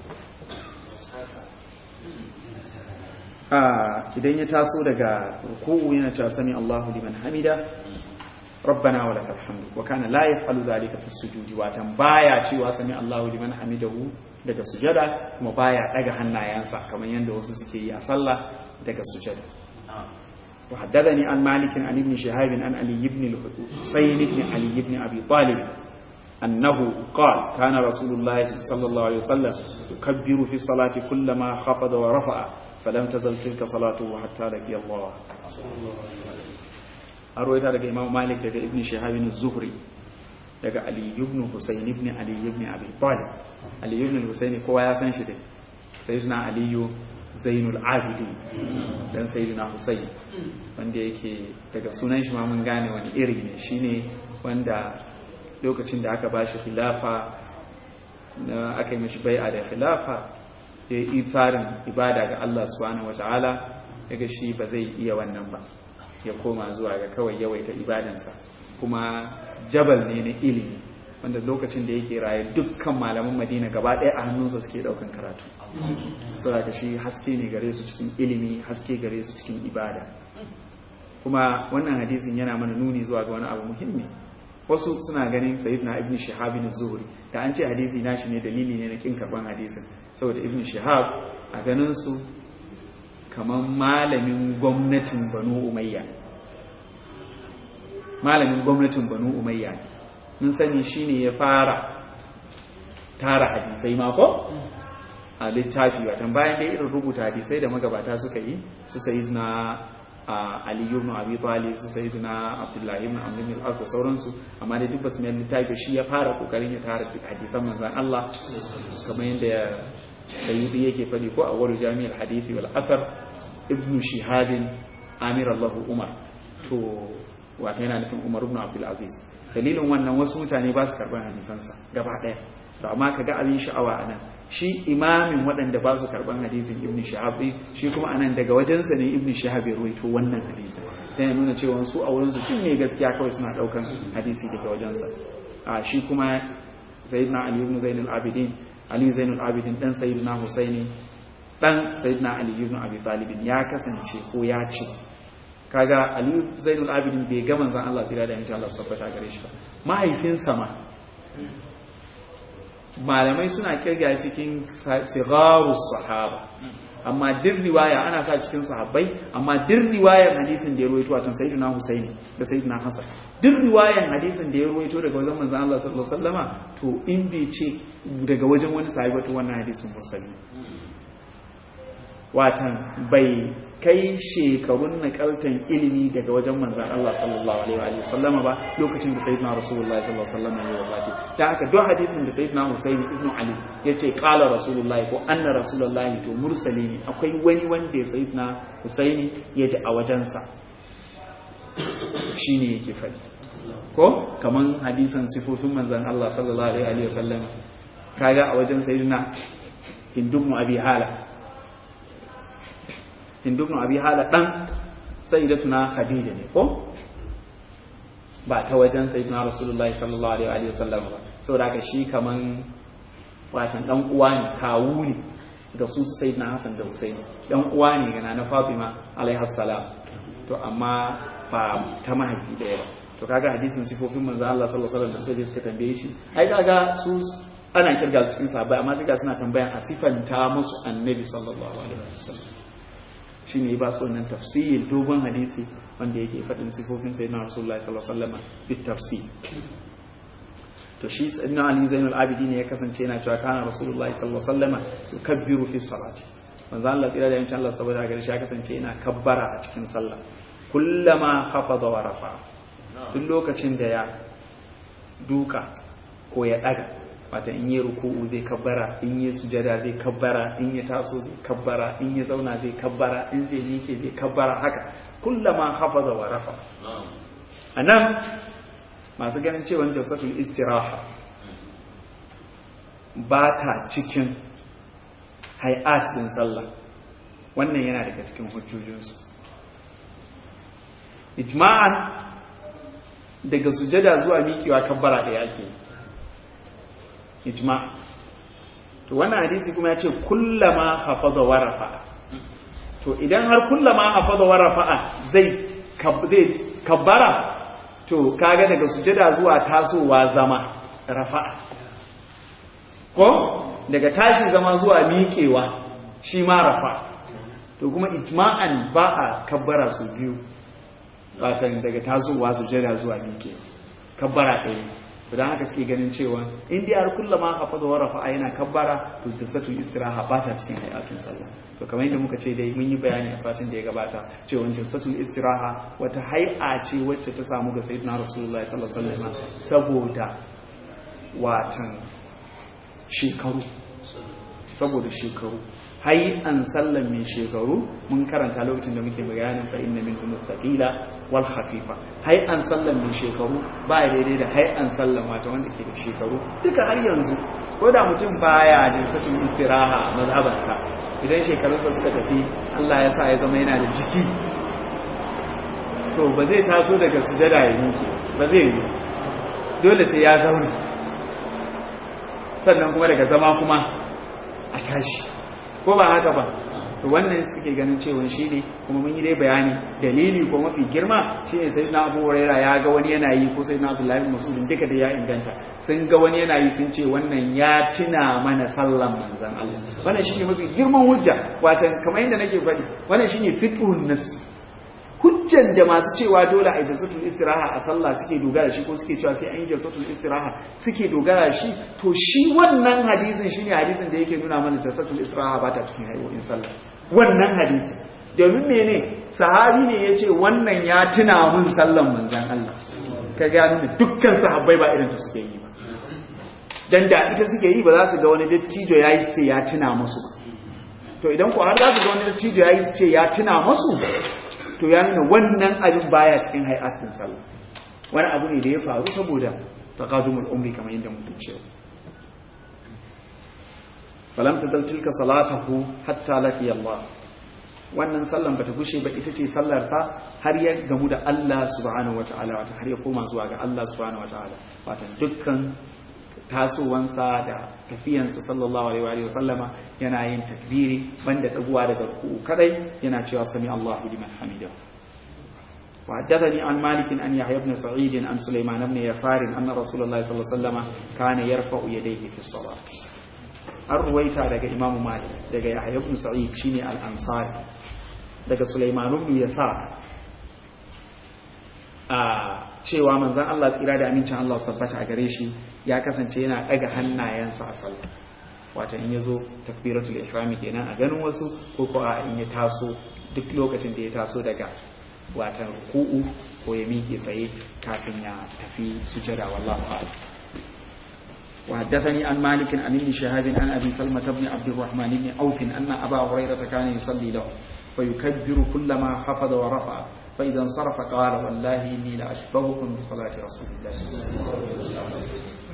idan ya taso daga ruku'u yana cewa sami Allahu liman hamida rabbana wa lakal hamdu wa kana la yaf'alu dhalika fi sujudi watan baya cewa sami Allahu liman hamidahu daga sujada kuma baya daga hannayensa kamar yanda wasu suke yi a sallah daga sujada wa haddathani an malik an ibn shihab an ali ibn al-husayn ibn ali ibn abi talib أنه قال كان رسول الله صلى الله عليه وسلم يكبر في الصلاة كلما خفض ورفع فلم تزل تلك صلاته حتى لقي الله أرويتها لك إمام مالك لك ابن شهاب الزهري لك علي بن حسين ابن علي بن أبي طالب علي بن الحسين كوا يا سان شده سيدنا علي زين العابدين dan sayyidina Husayn wanda yake daga sunan shi ma mun gane wani iri ne shine wanda lokacin da aka bashi khilafa aka yi mishi bai'a da khilafa ya yi farin ibada ga Allah subhanahu wata'ala daga shi ba zai iya wannan ba ya koma zuwa ga kawai yawaita ibadansa kuma jabal ne na ilimi wanda lokacin da yake raye dukkan malaman madina gaba ɗaya a hannunsa suke ɗaukan karatu saboda shi haske ne gare su cikin ilimi haske gare su cikin ibada kuma wannan hadisin yana mana nuni zuwa ga wani abu muhimmi wasu suna ganin sayyidina ibn shihab bin zuhri da an ce hadisi nashi ne dalili ne na kin karban hadisin saboda ibn shihab a ganin su kaman malamin gwamnatin banu umayya malamin gwamnatin banu umayya mun sani shine ya fara tara hadisai mako a littafi watan bayan da irin rubuta hadisai da magabata suka yi su sayyidina Ali ibn Abi Talib su sayyidina Abdullah ibn Amr ibn al-As da sauransu amma dai duk basu mai littafi shi ya fara kokarin ya tara duk hadisan manzon Allah kamar yadda Sayyidi yake fadi ko a wani jami'ar hadisi wal athar ibn Shihab Amir Allah Umar to wato yana nufin Umar ibn Abdul Aziz dalilin wannan wasu mutane ba su karban hadisansa gaba daya to amma kaga abin sha'awa anan shi imamin waɗanda ba su karɓar hadisin ibn shahab ɗin shi kuma anan daga wajensa ne ibn shahab ya ruwaito wannan hadisin dan ya nuna cewa su a wurin su ne gaskiya kawai suna ɗaukan hadisi daga wajensa a shi kuma sayyidina ali ibn zainul abidin ali zainul abidin dan sayyidina husaini dan sayyidina ali ibn abi talib ya kasance ko ya ce kaga ali zainul abidin bai ga manzon Allah sai da insha Allah tabbata gare shi ba mahaifinsa ma malamai suna kirga cikin sigarus sahaba amma duk riwaya ana sa cikin sahabbai amma duk riwayar hadisin da ya ruwaito a can sayyidina Husaini da sayyidina Hassan duk riwayar hadisin da ya ruwaito daga wajen manzon Allah sallallahu alaihi wasallama to in bai ce daga wajen wani sahabi to wannan hadisin mursali watan bai kai shekarun nakaltan ilimi daga wajen manzan Allah sallallahu alaihi wa sallama ba lokacin da sayyidina rasulullahi sallallahu alaihi wa sallam ya wafati da haka duk hadisin da sayyidina Husayn ibn Ali yace qala rasulullahi ko anna rasulullahi to mursali ne akwai wani wanda ya sayyidina Husaini ya ji a wajensa shine yake fadi ko kaman hadisan sifofin manzan Allah sallallahu alaihi wa sallam kaga a wajen sayyidina Hindun Abi Hala hindu ibn abi hala dan sayyidatuna khadija ne ko ba ta wajen sayyidina rasulullahi sallallahu alaihi wa sallam ba saboda haka shi kaman watan dan uwa ne kawu ne ga su sayyidina hasan da husaini dan uwa ne ga na fatima alaiha salam to amma ba ta mahaifi daya ba to kaga hadisin sifofin manzo Allah sallallahu alaihi wasallam da suka je suka tambaye shi ai kaga su ana kirga su cikin sahabbai amma sai ga suna tambayan a sifanta musu annabi sallallahu alaihi wasallam shine ba su wannan tafsir dogon hadisi wanda yake faɗin sifofin sayyidina rasulullahi sallallahu alaihi wasallam bit tafsir to shi sayyidina ali zainul abidin ya kasance yana cewa kana rasulullahi sallallahu alaihi wasallam yukabbiru fi salati manzo Allah tsira da yancin Allah saboda gari shi ya kasance yana kabbara a cikin sallah kullama khafada wa rafa duk lokacin da ya duka ko ya daga wata in yi ruku'u zai kabbara in yi sujada zai kabbara in ya taso zai kabbara in ya zauna zai kabbara in zai miƙe zai kabbara haka kullama hafaza wa rafa anan masu ganin cewa jalsatul istiraha ba ta cikin hay'at din sallah wannan yana daga cikin hujjojinsu ijma'an daga sujada zuwa miƙewa kabbara da yake ijma to wannan hadisi kuma ya ce kullama hafaza wa rafa'a to idan har kullama hafaza wa rafa'a zai zai kabbara to kaga daga sujada zuwa tasowa zama rafa'a ko daga tashi zama zuwa miƙewa shi ma rafa'a to kuma ijma'an ba a kabbara su biyu watan daga tasowa sujada zuwa miƙewa kabbara ɗaya don haka suke ganin cewa in dai har kullama hafaza wa rafa'a yana kabbara to jalsatul istiraha ba ta cikin hayatin sallah to kamar yadda muka ce dai mun yi bayani a satin da ya gabata cewa jalsatul istiraha wata hay'a ce wacce ta samu ga sayyidina rasulullahi sallallahu alaihi wasallam saboda watan shekaru saboda shekaru hay'an sallan mai shekaru mun karanta lokacin da muke bayanin fa inna minkum mustaqila wal khafifa hay'an sallan mai shekaru ba daidai da hay'an sallan wata wanda ke da shekaru duka har yanzu ko da mutum baya da sakin istiraha a mazhabarsa idan shekarunsa suka tafi Allah ya sa ya zama yana da jiki to ba zai taso daga sujada ya miƙe ba zai yi dole sai ya zauna sannan kuma daga zama kuma a tashi ko ba haka ba to wannan suke ganin cewa shi ne kuma mun yi dai bayani dalili ko mafi girma shine sai na Abu Huraira ya ga wani yana yi ko sai na Abdullahi Mas'ud duka da ya inganta sun ga wani yana yi sun ce wannan ya tuna mana sallan manzon Allah wannan shine mafi girman hujja watan kamar yadda nake faɗi wannan shine fiqhun nas hujjan da masu cewa dole a jalsatul istiraha a sallah suke dogara shi ko suke cewa sai an yi jalsatul istiraha suke dogara shi to shi wannan hadisin shine hadisin da yake nuna mana jalsatul istiraha ba ta cikin hayoyin sallah wannan hadisi domin mene sahabi ne yace wannan ya tuna mun sallan manzon Allah ka ga nuna dukkan sahabbai ba irin ta suke yi ba dan da ita suke yi ba za su ga wani dattijo yayi ce ya tuna musu ba to idan ko har za su ga wani dattijo yayi ce ya tuna musu to ya nuna wannan abin baya cikin hay'atin sallah wani abu ne da ya faru saboda taqadumul umri kamar yadda muke cewa falam tadal tilka salatahu hatta laki Allah wannan sallan bata gushe ba ita ce sallar sa har ya gamu da Allah subhanahu wataala wata har ya koma zuwa ga Allah subhanahu wataala wata dukkan tasowansa da tafiyansa sallallahu alaihi wa sallama yana yin takbiri banda daguwa daga ruku kadai yana cewa sami Allahu liman hamidahu وحدثني عن مالك أن يحيى بن سعيد عن سليمان بن يسار أن رسول الله صلى الله عليه وسلم كان يرفع يديه في الصلاة الرويتا daga Imam Malik daga Yahya ibn Sa'id shine al-Ansari daga Sulaiman ibn Yasar a cewa manzon Allah tsira da amincin Allah tabbata a gare shi ya kasance yana daga hannayensa a sallah wato in yazo takbiratul ihrami kenan a ganin wasu ko ko a in ya taso duk lokacin da ya taso daga watan ruku'u ko ya miƙe tsaye kafin ya tafi sujada wallahu a'lam وحدثني عن مالك عن ابن شهاب عن ابي سلمة بن عبد الرحمن بن عوف ان ابا هريرة كان يصلي له فيكبر كلما خفض ورفع فاذا انصرف قال والله اني لاشبهكم بصلاة رسول الله صلى الله عليه وسلم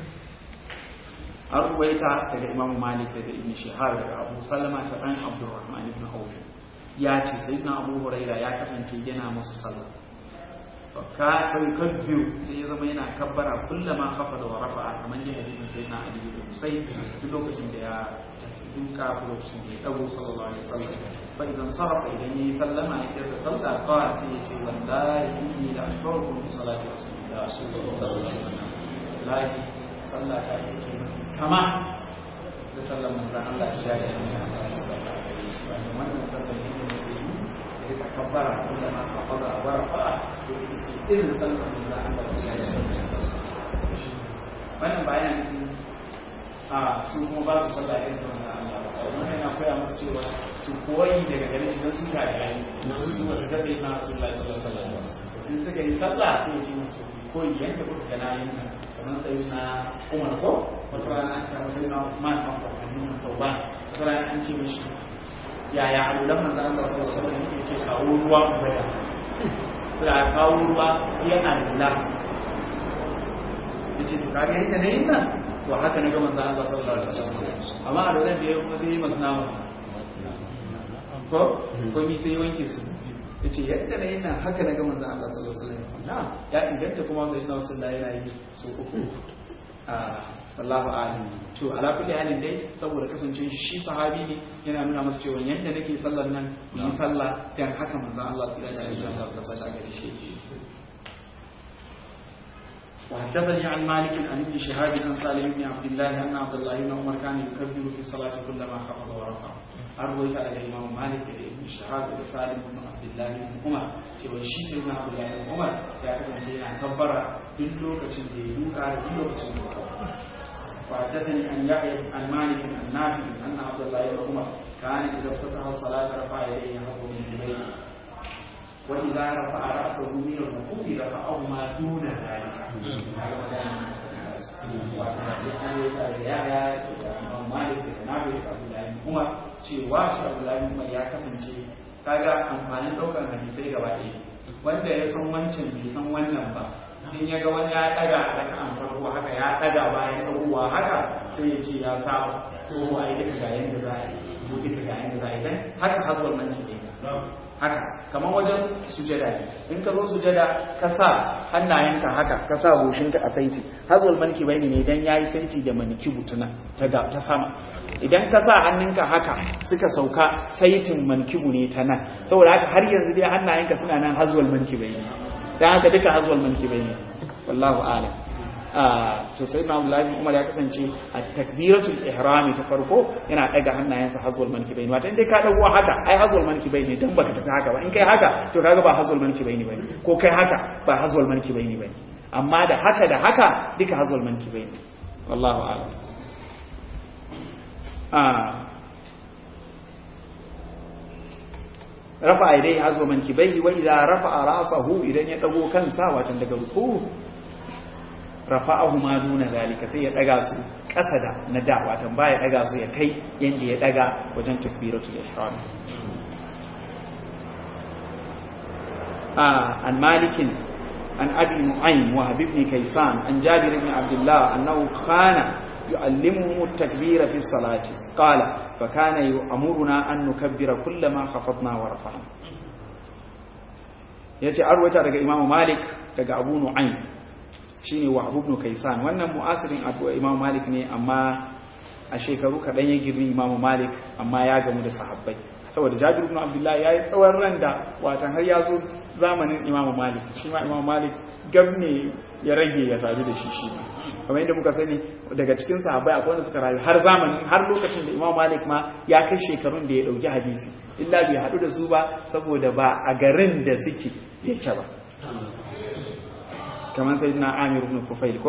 an ruwaita daga imam malik daga ibn shihar daga abu salama ta dan abdurrahman ibn auf ya ce sayyidina abu huraira ya kasance yana musu sallah ka kai kabbiyu sai ya zama yana kabbara kullama kafa da warafa kamar yadda hadisin sayyidina ali ibn husayn duk lokacin da ya duka ko lokacin da ya dago sallallahu alaihi wasallam fa idan sarafa idan yayi sallama ya kirka sallah qala sai ya ce wallahi inni la ashkurukum bi salati rasulillah sallallahu alaihi wasallam lahi sallah ta ita ce mafi kama da sallar manzan Allah shi da yanci a cikin sallah wannan sallar ne da yi rika kabbara wanda ma kabbara wa rafa'a to ita ce irin sallar da Allah ya yi wannan bayanin a su kuma ba su sallah irin ta wannan Allah ba wannan yana koya musu cewa su koyi daga gare shi don su ta yayi su ba su kasa na Rasulullahi sallallahu alaihi wasallam in suka yi sallah sai ya ce musu koyi yanda kuka ga na yin kamar sai na Umar ko wata rana an kama sai na Uthman kan hadisin Tauban wata rana an ce mishi yaya alulan manzo Allah sallallahu alaihi wasallam yake ce kawo ruwa mu bada sai a kawo ruwa yana lalla yace to kage yadda ne nan to haka na ga manzo Allah sallallahu alaihi wasallam amma a dole da ya kuma sai yi masna ko ko mi sai wanke su yace yadda ne nan haka na ga manzo Allah sallallahu alaihi wasallam na ya inganta kuma sai na sallallahu yana yi su uku a wallahu a'lam to ala kulli halin dai saboda kasance shi sahabi ne yana nuna masa cewa yadda nake sallar nan yi sallah dan haka manzo Allah sallallahu alaihi wasallam ya tabbata gare shi وحدثني عن مالك عن ابن شهاب عن سالم بن عبد الله ان عبد الله بن عمر كان يكبر في الصلاه كلما خفض ورفع أرويت على الإمام مالك بن شهاب بن سالم بن عبد الله بن عمر cewa shi sai na Abdul Lahi bin Umar ya kasance yana tabbara duk lokacin da ya duka da duk lokacin da ya وحدثني عن يحيى عن مالك عن نافع أن عبد الله بن عمر كان إذا افتتح الصلاة رفع يديه حظ من جبينه وإذا رفع رأسه من الركوع رفعهما دون ذلك kuma cewa shi Abdullahi Umar ya kasance kaga amfanin ɗaukar hadisai gaba ɗaya wanda ya san wancan bai san wannan ba in ya ga wani ya ɗaga a raka'an farko haka ya ɗaga bayan ɗaguwa haka sai ya ce ya saba ko a yi duka ga yanda za a yi ko duka ga yanda za a yi dan haka haswar nan ce haka kamar wajen sujada ne in ka zo sujada ka sa hannayenka haka ka sa goshinka a saiti hazwal manki bayani ne dan yayi saiti da maniki butuna ta ga ta sama idan ka sa hannunka haka suka sauka saitin mankibu ne ta nan saboda haka har yanzu dai hannayenka suna nan hazwal manki bayani dan haka duka hazwal manki bayani wallahu a'lam to sai na Abdullahi Umar ya kasance a takbiratul ihrami ta farko yana daga hannayensa hazwal mankibaini wato indai ka dago haka ai hazwal mankibaini dan baka tafi haka ba in kai haka to kaga ba hazwal mankibaini bane ko kai haka ba hazwal mankibaini bane amma da haka da haka duka hazwal mankibaini wallahu a'lam ah rafa idai hazwal mankibaini wa idza rafa'a ra'sahu idan ya dago kansa wato daga ruku rafa'ahu ma duna zalika sai ya daga su ƙasa da na da watan baya daga su ya kai yanda ya daga wajen takbiratul ihram ah an malikin an abi nu'aym wa habib ibn kaysan an jabir ibn abdullah annahu kana يعلمهم التكبير في الصلاة قال فكان يأمرنا أن نكبر كلما خفضنا ورفعنا yace arwata daga Imam Malik daga Abu Nu'aym shine Wahab ibn Kaysan wannan mu'asirin addu'a Imam Malik ne amma a shekaru kadan ya girmi Imam Malik amma ya gamu da sahabbai saboda Jabir ibn Abdullah yayi tsawon ran da watan har ya zo zamanin Imam Malik shi ma Imam Malik gabne ya rage ya sadu da shi shi kamar yadda muka sani daga cikin sahabbai akwai wanda suka rayu har zamanin har lokacin da Imam Malik ma ya kai shekarun da ya dauki hadisi illa bai hadu da su ba saboda ba a garin da suke yake ba kamar sai na amir ibn kufail ko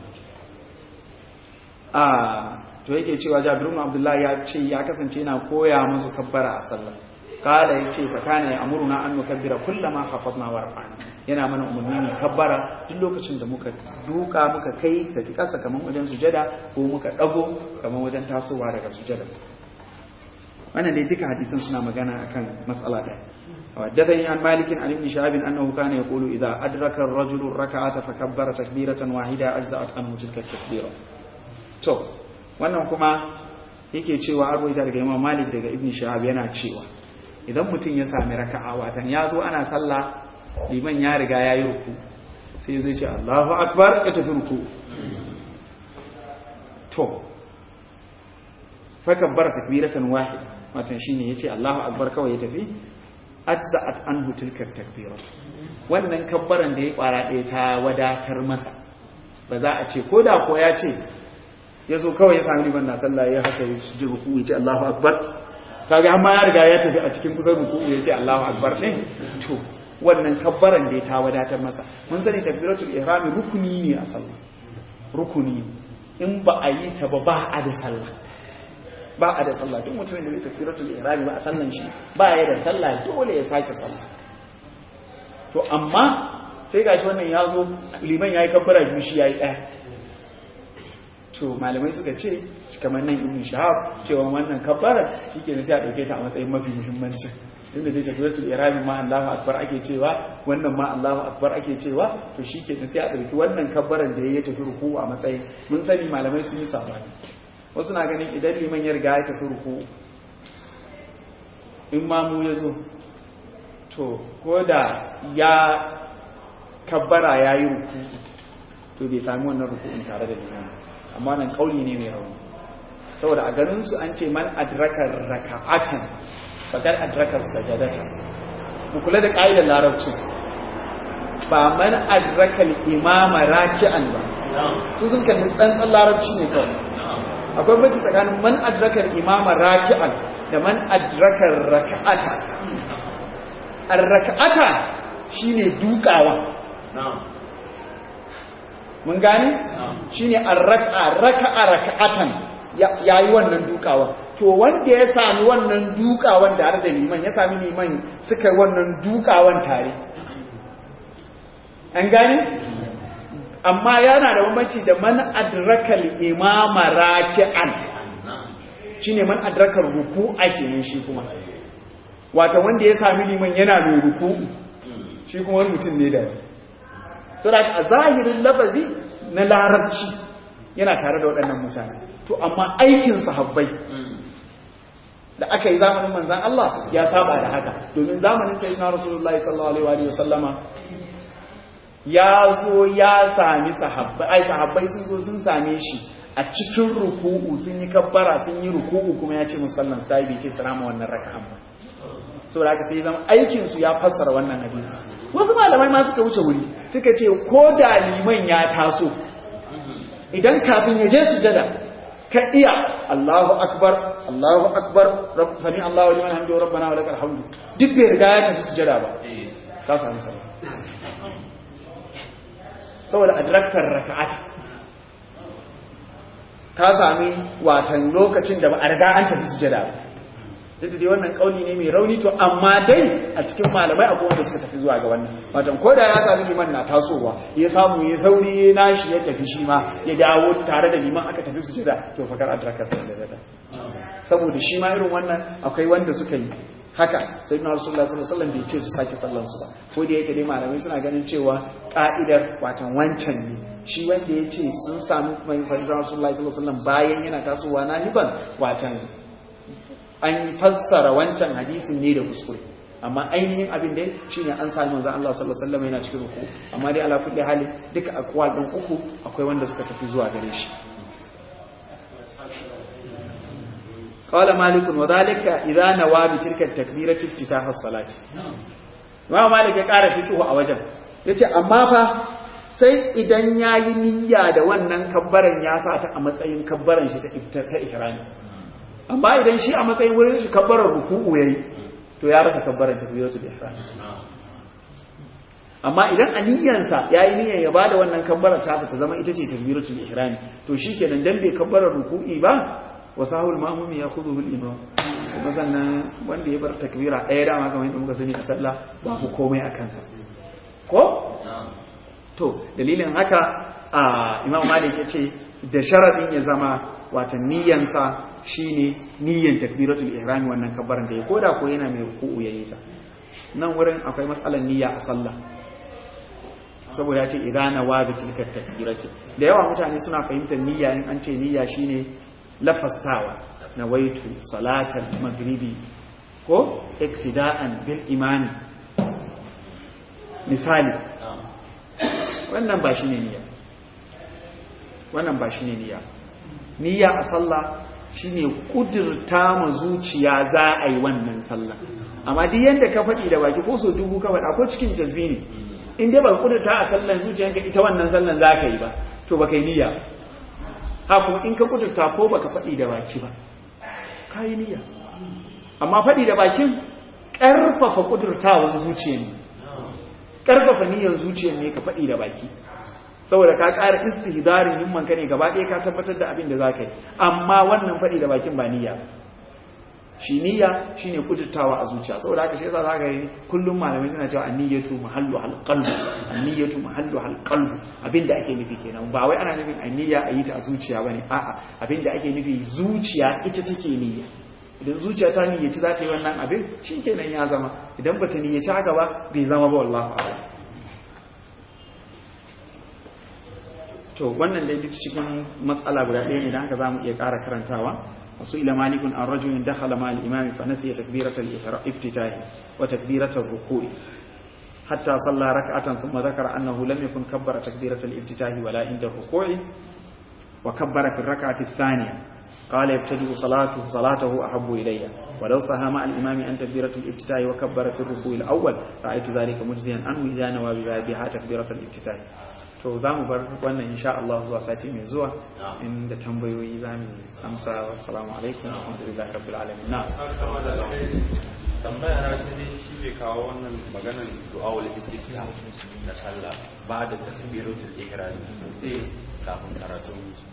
a to yake cewa jabir ibn abdullah ya ce ya kasance yana koya musu kabbara a sallah kala yace fa kana ya amuruna an nukabbira kullama khafadna wa rafa'na yana mana umarni ne kabbara duk lokacin da muka duka muka kai tafi kasa kamar wajen sujada ko muka dago kamar wajen tasowa daga sujada wannan dai duka hadisan suna magana akan matsala ɗaya وحدثني عن مالك عن ابن شهاب أنه كان يقول إذا أدرك الرجل الركعة فكبر تكبيرة واحدة أجزأت عنه تلك التكبيرة to wannan kuma yake cewa arwaita daga Imam Malik daga Ibn Shahab yana cewa idan mutum ya sami raka'a watan ya zo ana sallah liman ya riga ya yi ruku sai zai ce Allahu akbar ya tafi ruku to fa kabbara takbiratan wahida watan shine yace Allahu akbar kawai ya tafi ajza'at anhu tilka takbira wannan kabbaran da ya kwara ɗaya ta wadatar masa ba za a ce koda ko ya ce yazo kawai ya sami liman na sallah ya haka ya ji ruku ya ce Allahu akbar kaga amma ya riga ya tafi a cikin kusan ruku'u ya ce Allahu akbar din to wannan kabbaran da ta wadatar masa mun sani takbiratul ihram rukuni ne a sallah rukuni in ba a yi ta ba ba a da sallah ba a da sallah duk mutumin da bai takbiratul ihram ba a sallan shi ba ya da sallah dole ya sake sallah to amma sai gashi wannan ya zo liman yayi kabbara biyu shi yayi ɗaya to malamai suka ce kamar nan ibn shahab cewa wannan kabbara shike ne sai a dauke ta a matsayin mafi muhimmanci tunda dai takbiratul ihram ma Allahu akbar ake cewa wannan ma Allahu akbar ake cewa to shike ne sai a dauki wannan kabbaran da yayi tafi ruku a matsayin mun sani malamai sun yi sabani wasu na ganin idan liman ya riga ya tafi ruku in ma mu yazo to ko da ya kabbara yayi ruku to bai sami wannan ruku'in tare da liman amma nan kauli ne mai rauni saboda a ganin su an ce man adraka raka'atan fakar adraka sajadata ku kula da ƙa'idar larabci ba man adraka imama raki'an ba su sun kalli tsantsan larabci ne kawai akwai bacci tsakanin man adraka imama raki'an da man adraka raka'ata ar-raka'ata shine dukawa mun gane shine ar-raka'a raka'a raka'atan yayi wannan dukawa to wanda ya sami wannan dukawan da har da liman ya sami liman suka wannan dukawan tare an gane amma yana da bambanci da man adraka al-imama raki'an shine man adraka ruku'a kenan shi kuma wato wanda ya sami liman yana mai ruku'u shi kuma wani mutum ne da saboda a zahirin lafazi na larabci yana tare da waɗannan mutane to amma aikin sahabbai da aka yi zamanin manzan Allah ya saba da haka domin zamanin sai na rasulullahi sallallahu alaihi wa sallama ya zo ya sami sahabbai ai sahabbai sun zo sun same shi a cikin ruku'u sun yi kabbara sun yi ruku'u kuma ya ce musallan sai bai ce salama wannan raka'an ba saboda haka sai zama aikin su ya fassara wannan hadisi wasu malamai ma suka wuce wuri suka ce ko da liman ya taso idan kafin ya je sujada ka iya Allahu akbar Allahu akbar sami Allahu liman hamdu rabbana wa lakal hamdu duk bai riga ya tafi sujada ba ka sami sallah saboda adraktar raka'at ka sami watan lokacin da ba a riga an tafi sujada ba duk dai wannan kauli ne mai rauni to amma dai a cikin malamai akwai wanda suka tafi zuwa ga wannan watan ko da ya sami liman na tasowa ya samu ya sauri ya nashi ya tafi shi ma ya dawo tare da liman aka tafi sujada to fakar adraka sai da saboda shi ma irin wannan akwai wanda suka yi haka sai na rasulullah sallallahu alaihi wasallam bai ce su sake sallan su ba ko da yake dai malamai suna ganin cewa ka'idar watan wancan ne shi wanda ya ce sun sami mai sallallahu alaihi wasallam bayan yana tasowa na hiban watan an fassara wancan hadisin ne da kuskure amma ainihin abin dai shine an sami manzon Allah sallallahu alaihi wasallam yana cikin ruku amma dai ala kulli hali duka akwal din uku akwai wanda suka tafi zuwa gare shi قال مالك وذلك إذا نوى بتلك التكبيرة افتتاح الصلاة ما مالك ya ƙara fituwa a wajen yace amma fa sai idan yayi niyya da wannan kabbaran ya sa ta a matsayin kabbaran shi ta ta ihrami amma idan shi a matsayin wurin shi kabbaran ruku'u yayi to ya rasa kabbaran takbiratul ihram amma idan a niyyansa yayi niyyar ya bada wannan kabbaran ta ta zama ita ce takbiratul ihram to shikenan dan bai kabbaran ruku'i ba wasahul mamumi ya kudu bil imam kuma sannan wanda ya bar takbira ɗaya dama kamar yadda muka sani a sallah ba ku komai a kansa ko to dalilin haka a imam malik ya ce da sharadin ya zama watan niyyansa shine niyyan takbiratul ihram wannan kabbaran da ya koda ko yana mai ruku'u yayi ta nan wurin akwai matsalar niyya a sallah saboda ya ce idana wa bi tilka takbirati da yawa mutane suna fahimtar niyya in an ce niyya shine lafastawa na waitu salatar magribi ko iktida'an bil imani misali wannan ba shi ne niyya wannan ba shi ne niyya niyya a sallah shine kudurta ma zuciya za a yi wannan sallah amma duk yanda ka faɗi da baki ko so dubu ka faɗa ko cikin jazbi ne in dai ba kudurta a sallan zuciyanka ita wannan sallan za ka yi ba to ba kai niyya ha kuma in ka kudurta ko baka faɗi da baki ba ka yi niyya amma faɗi da bakin ƙarfafa ƙudurtawan zuciya ne ƙarfafa niyyar zuciya ne ka faɗi da baki saboda ka ƙara istihdarin himman ka ne gaba ɗaya ka tabbatar da abin da za ka yi amma wannan faɗi da bakin ba niyya shi niyya shine kudurtawa a zuciya saboda haka shi yasa za ka yi kullum malamai suna cewa anniyatu mahallu hal qalbu anniyatu mahallu hal qalbu abinda ake nufi kenan ba wai ana nufin anniyya a yi ta a zuciya bane a'a abinda ake nufi zuciya ita take niyya idan zuciya ta niyyaci za ta yi wannan abin shi kenan ya zama idan ba ta niyyaci haka ba bai zama ba wallahu a'lam to wannan dai duk cikin matsala guda ɗaya ne da haka zamu iya ƙara karantawa wasu ila malikun an rajulin dakhala ma al-imam fa nasiya takbiratal iftitah wa takbiratal ruku'i hatta salla rak'atan thumma dhakara annahu lam yakun kabbara takbiratal iftitah wala inda ruku'i wa kabbara fi ar-rak'ati ath-thaniyah قال يبتدئ صلاته صلاته أحب إلي ولو صها مع الإمام أن تكبيرة الافتتاح وكبر في الركوع الأول رأيت ذلك مجزيا عنه إذا نوى بها تكبيرة الافتتاح to za mu bar wannan insha Allah zuwa sati mai zuwa inda tambayoyi za mu amsa wa salamu alaikum wa rahmatullahi rabbil alamin na tambaya na ta dai shi bai kawo wannan maganar du'awul istisqa na sallah ba da takbiratul ihram eh kafin karatu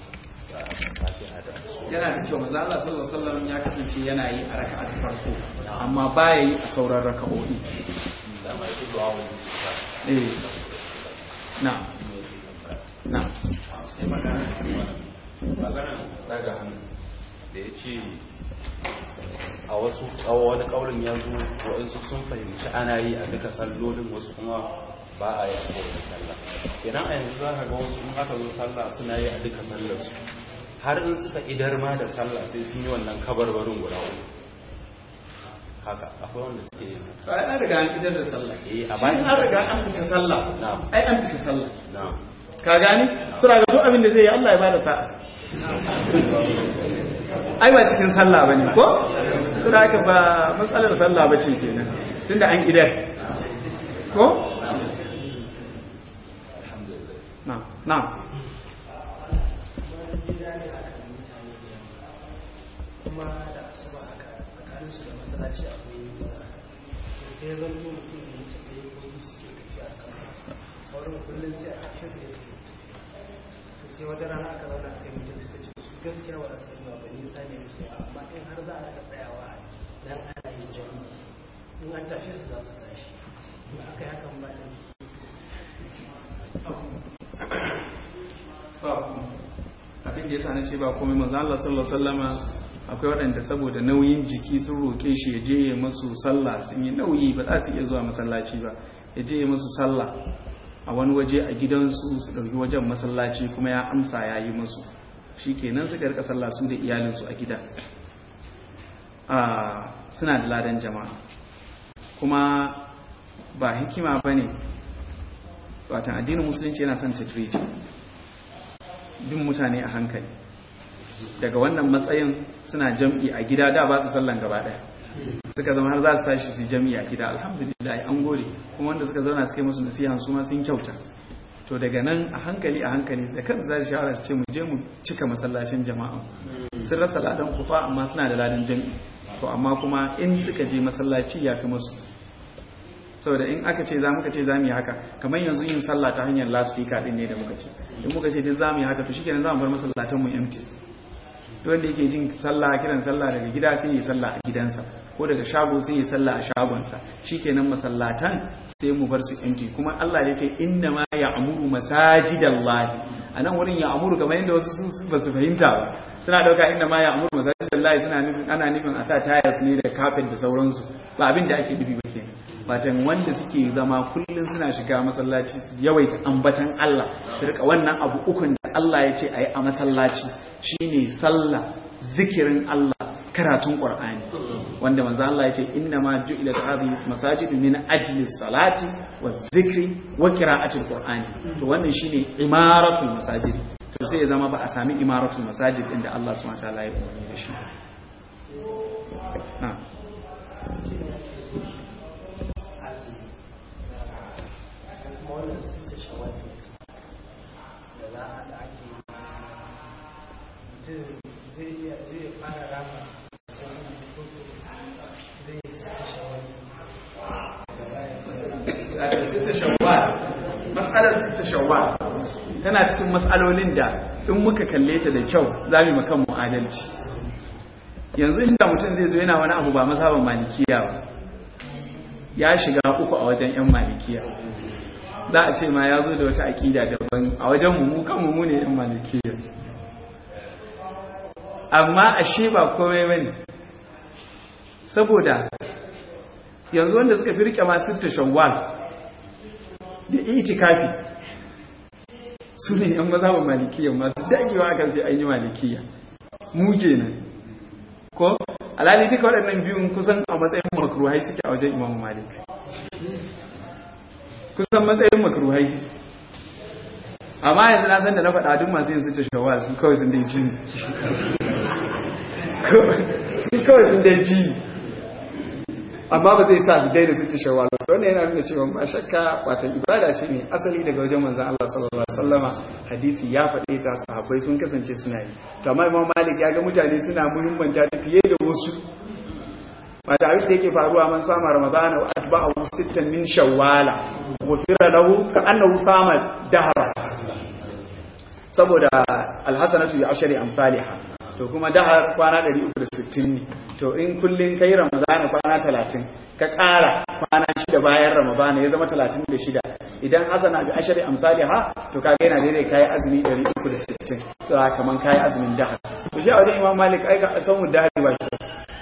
yana da kyau manzo Allah sallallahu alaihi wasallam ya kasance yana yi a raka'a ta farko amma baya yi a sauran raka'o'i da mai du'awul istisqa eh na na sai magana magana daga hannu da ya ce a wasu tsawo wani kaulin ya zo waɗansu sun fahimci ana yi a duka sallolin wasu kuma ba a yi a kowace sallah idan a yanzu za ka ga wasu in aka zo sallah suna yi a duka sallarsu har in suka idar ma da sallah sai sun yi wannan kabarbarin guda uku haka akwai wanda suke yin haka ai an riga an idar da sallah eh a bayan an riga an fita sallah Na'am. ai an fita sallah na'am ka gani suna ga duk abin da zai yi Allah ya bada sa'a ai ba cikin sallah bane ko suna haka ba matsalar sallah bace kenan tunda an idar ko na na kuma da asuba haka tsakanin su da masallaci akwai nisa to sai ya zanto mutum da ya tafi ko yi suke tafiya sama sauran kullum sai a ƙarshen su ya suke to sai wata rana aka zauna a kai mutum suka ce su gaskiya ba za su yi ba nisa ne musu amma in har za a rika tsayawa nan ana yin jami'i in an tashe su za su tashi in aka yi hakan ba ne abin da yasa na ce ba komai manzo Allah sallallahu alaihi wasallama akwai waɗanda saboda nauyin jiki sun roke shi ya je ya masu sallah sun yi nauyi ba za su iya zuwa masallaci ba ya je ya masu sallah a wani waje a gidansu su ɗauki wajen masallaci kuma ya amsa ya yi masu shi kenan suka rika sallah su da iyalinsu a gida a suna da ladan jama'a kuma ba hikima ba ne watan addinin musulunci yana son tadriji bin mutane a hankali daga wannan matsayin suna jam'i a gida da ba su sallan gaba daya suka zama har za su tashi su jam'i a gida alhamdulillah an gode kuma wanda suka zauna suka yi musu nasiha su ma sun kyauta to daga nan a hankali a hankali da kansu za su shawara su ce mu je mu cika masallacin jama'a sun rasa ladan kufa amma suna da ladan jam'i to amma kuma in suka je masallaci ya fi musu saboda in aka ce za muka ce za mu yi haka kamar yanzu yin sallah ta hanyar lasfika din ne da muka ce in muka ce duk za mu yi haka to shikenan za mu bar masallatan mu empty duk wanda yake jin sallah kiran sallah daga gida sai yi sallah a gidansa ko daga shago sai yi sallah a shagonsa shikenan masallatan sai mu bar su empty kuma Allah ya ce inna ma ya'muru masajidallahi anan wurin ya'muru kamar yadda wasu ba su fahimta ba suna dauka inda ma ya'muru masajidallahi suna nufin ana nufin a sa tires ne da carpet da sauransu ba abin da ake nufi ba kenan batan wanda suke zama kullum suna shiga masallaci su yawaita ambatan Allah su rika wannan abu ukun da Allah ya ce a yi a masallaci shine sallah zikirin Allah karatun Qur'ani wanda manzo Allah ya ce inna ma ju'ilat hadhihi masajid min ajli salati wa zikri wa qira'atil Qur'ani to wannan shine imaratul masajid to sai ya zama ba a sami imaratul masajid inda Allah subhanahu wa ta'ala ya umarni da shi na'am wannan sun ta shawarar su da za a da ake mutum zai iya zai fara rama sitta shawwal mas'alar sitta shawwal tana cikin mas'alolin da in muka kalle ta da kyau za mu makan mu adalci yanzu inda mutum zai zo yana wani abu ba mazhaban malikiya ba ya shiga uku a wajen yan malikiya za a ce ma ya zo da wata aƙida daban a wajen mu mu kan mu ne yan malikiya amma ashe ba komai bane saboda yanzu wanda suka fi rike masu ta shawwal da itikafi su ne yan mazhabin malikiya masu dagewa akan sai an yi malikiya mu kenan ko alhali duka waɗannan biyun kusan a matsayin makruhai suke a wajen imam malik kusan matsayin makruhai amma yanzu na san da na faɗa duk masu yin su ta shawwal su kawai sun dai ji su kawai sun dai ji amma ba zai sa su daina su ci shawwal wannan yana nuna cewa ba shakka wata ibada ce ne asali daga wajen manzon Allah sallallahu alaihi wasallama hadisi ya faɗe ta sahabbai sun kasance suna yi to amma Imam Malik ya ga mutane suna muhimmanta ta fiye da wasu wata abin da yake faruwa man sama ramadana wa atba'ahu sittan min shawwala ghufira lahu ka annahu sama dahra saboda alhasanatu bi ashri amsalha to kuma dahar kwana 360 ne to in kullun kai ramadana kwana 30 ka ƙara kwana shida bayan ramadana ya zama 36 idan hasana bi ashri amsalha to kaga yana daidai kai azumi 360 sai kaman kai azumin dahar to shi a wajen imam malik ai ka san mu dahar ba shi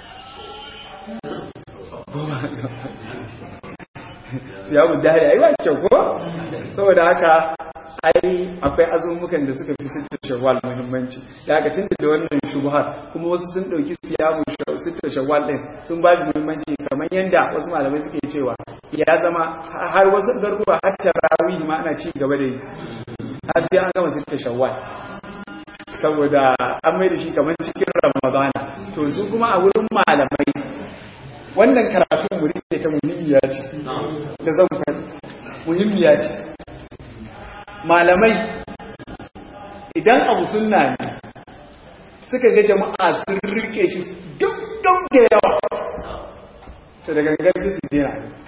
siyamu dahar ai ba kyau ko saboda haka ai akwai azumukan da suka fi sittar shawwal muhimmanci da aka tunda da wannan shubhar kuma wasu sun dauki siyamu sittar shawwal din sun ba shi muhimmanci kamar yanda wasu malamai suke cewa ya zama har wasu garuruwa har tarawih ma ana ci gaba da yi har sai an gama sittar shawwal saboda an mai da shi kamar cikin ramadana to su kuma a wurin malamai wannan karatun mu rike ta muhimmiya ce da zan faɗi muhimmiya ce malamai idan abu sunna ne suka ga jama'a sun rike shi duk duk da yawa to daga gangan su dena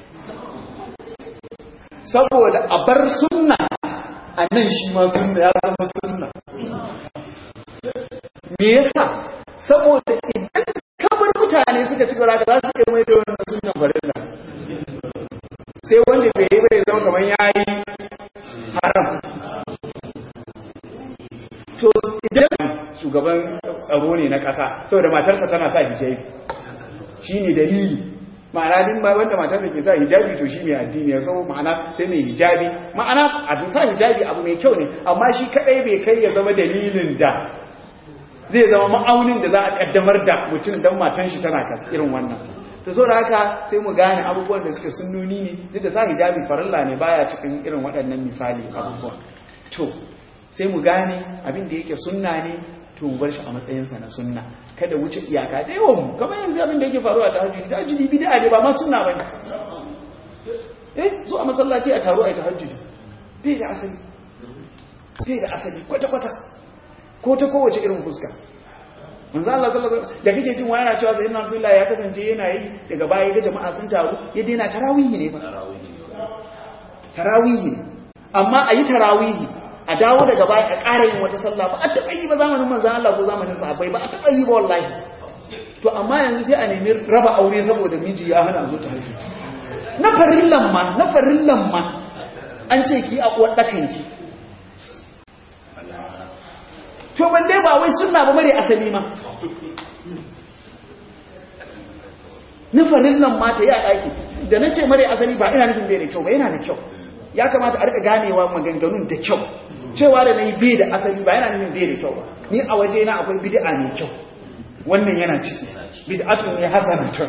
saboda a bar sunna a nan shi ma sunna ya zama sunna me yasa saboda idan kamar mutane suka ci gaba za su iya mai da wannan sunnan farilla sai wanda bai yi bai zama kamar yayi haram to idan shugaban tsaro ne na ƙasa saboda matarsa tana sa hijabi shi ne dalili ma'ana din ba wanda matarsa ke sa hijabi to shi mai addini ya zama ma'ana sai mai hijabi ma'ana a sa hijabi abu mai kyau ne amma shi kadai bai kai ya zama dalilin da zai zama ma'aunin da za a kaddamar da mutum dan matan shi tana kas irin wannan to so da haka sai mu gane abubuwan da suke sunnoni ne duk da sa hijabi farilla ne baya cikin irin waɗannan misali abubuwan to sai mu gane abin da yake sunna ne to mu bar shi a matsayinsa na sunna kada wuce iyaka da yawan mu kamar yanzu abin da yake faruwa ta hajji ta hajji bid'a ne ba ma sunna bane eh zo a masallaci a taro a ta hajji bai da asali bai da asali kwata kwata ko ta kowace irin fuska manzo Allah sallallahu alaihi wasallam da kake jin wani cewa sayyidina Rasulullah ya kasance yana yi daga baya ga jama'a sun taru ya daina tarawihi ne ba tarawihi ne amma ayi tarawihi a dawo daga baya a ƙara yin wata sallah ba a taɓa yi ba zamanin manzan Allah ko zamanin sahabbai ba a taɓa yi ba wallahi to amma yanzu sai a nemi raba aure saboda miji ya hana zo ta haihu na farillan ma na farillan ma an ce ki a uwar ɗakan ki to ban dai ba wai sunna ba mare asali ma na farillan ma ta yi a ɗaki da na ce mare asali ba ina nufin bai da kyau ba yana da kyau ya kamata a rika ganewa maganganun da kyau cewa da nayi bai da asali ba yana nufin bai da kyau ba ni a waje na akwai bid'a mai kyau wannan yana ciki bid'atun ne hasanatun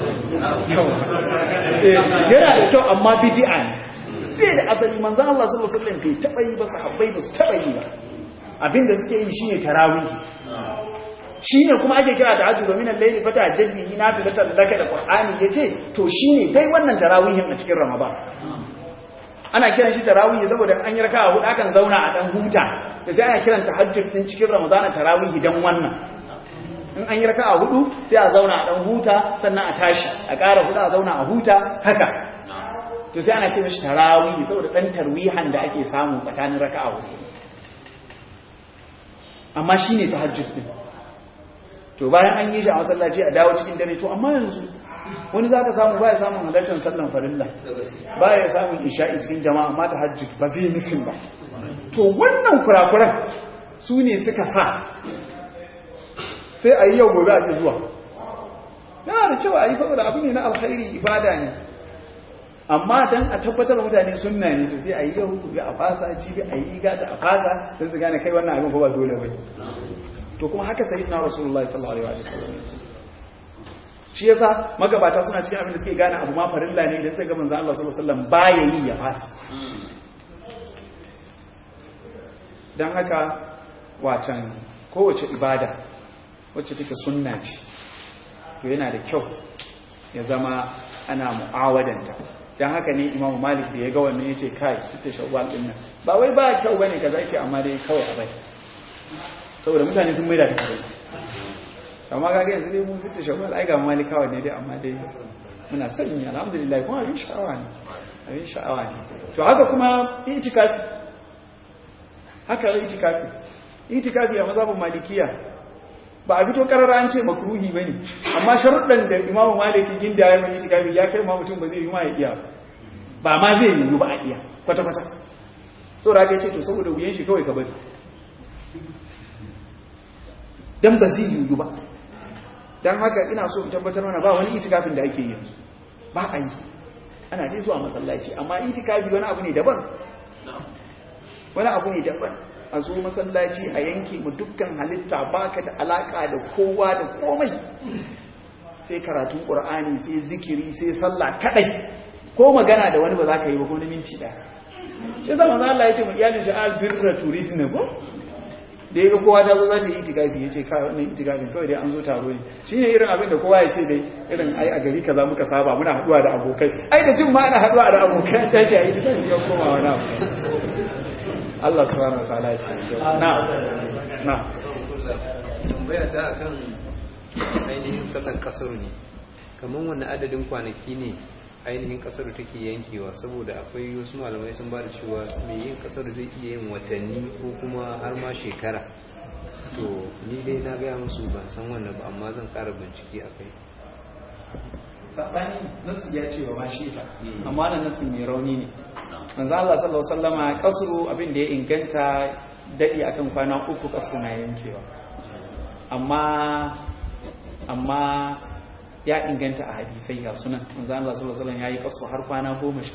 yana da kyau amma bid'a ne bai da asali manzo Allah sallallahu alaihi wasallam bai taba yi ba sahabbai ba su taba yi ba abinda suke yi shine tarawih shine kuma ake kira da hajju domin al-layli fata jaddihi nafilatan laka da qur'ani yace to shine dai wannan tarawihin a cikin ramadan ana kiran shi tarawih saboda an yi raka'a hudu akan zauna a dan huta da sai ana kiran tahajjud din cikin ramadan tarawih dan wannan in an yi raka'a hudu sai a zauna a dan huta sannan a tashi a ƙara hudu a zauna a huta haka to sai ana ce mishi tarawih saboda dan tarwihan da ake samu tsakanin raka'a hudu amma shine tahajjud din to bayan an yi shi a masallaci a dawo cikin dare to amma yanzu wani zaka samu baya samun halartar sallan farilla baya samun isha'i cikin jama'a amma tahajjud ba zai nufin ba to wannan kurakuran su ne suka sa sai a yi yau gobe a ji zuwa yana da kyau a yi saboda abu ne na alkhairi ibada ne amma dan a tabbatar mutane sunna ne to sai a yi yau gobe a fasa jibi a yi gata a fasa don su gane kai wannan abin ko ba dole bai to kuma haka sai na rasulullahi sallallahu alaihi wasallam shi yasa magabata suna cikin abin da suke gane abu ma farilla ne idan sai ga manzo Allah sallallahu alaihi wasallam baya yi ya fasa dan haka watan kowace ibada wacce take sunna ce to yana da kyau ya zama ana mu'awadanta dan haka ne Imam Malik da ya ga wannan yace kai sita shawwal din nan ba wai ba kyau bane kaza yace amma dai kawai a bai saboda mutane sun maida ta kai amma ga yanzu dai mu sita shawwal ai ga malikawa ne dai amma dai muna son yi alhamdulillah kuma abin sha'awa ne abin sha'awa ne to haka kuma itikafi haka itikafi itikafi a mazhabin malikiya ba a fito karara an ce makruhi bane amma sharuɗan da imamu maliki ginda ya mai itikafi ya kai ma mutum ba zai yi ma ya iya ba ma zai yi ba a iya kwata kwata so da ya ce to saboda wuyan shi kawai ka bari dan ba zai yi ba dan haka ina so in tabbatar mana ba wani itikafin da ake yi ba a yi ana dai zuwa masallaci amma itikafi wani abu ne daban wani abu ne daban a zo masallaci a yanke mu dukkan halitta baka da alaka da kowa da komai sai karatun qur'ani sai zikiri sai sallah kadai ko magana da wani ba za ka yi ba ko na minti daya sai zama Allah ya ce mu iyalin shi al birra turidna ko da ya ga kowa ta zo za ta yi itikafi ya ce kawai wannan itikafin kawai dai an zo taro ne shi ne irin abin da kowa ya ce dai irin ai a gari kaza muka saba muna haduwa da abokai ai da jin ma ana haduwa da abokai tashi a itikafi ya koma wani abu Allah subhanahu wataala ya ce na na tambaya ta akan ainihin sallar kasar ne kamar wani adadin kwanaki ne ainihin kasar take yankewa saboda akwai wasu malamai sun ba da cewa mai yin kasar zai iya yin watanni ko kuma har ma shekara to ni dai na gaya musu ban san wannan ba amma zan kara bincike a kai sabani nasu ya ce wa ma shi ita amma wannan nasu mai rauni ne manzo Allah sallallahu alaihi wasallama kasru abin da ya inganta dadi akan kwana uku kasru na yankewa amma amma ya inganta a hadisai ga sunan manzo Allah sallallahu alaihi wasallam yayi kasu har kwana 18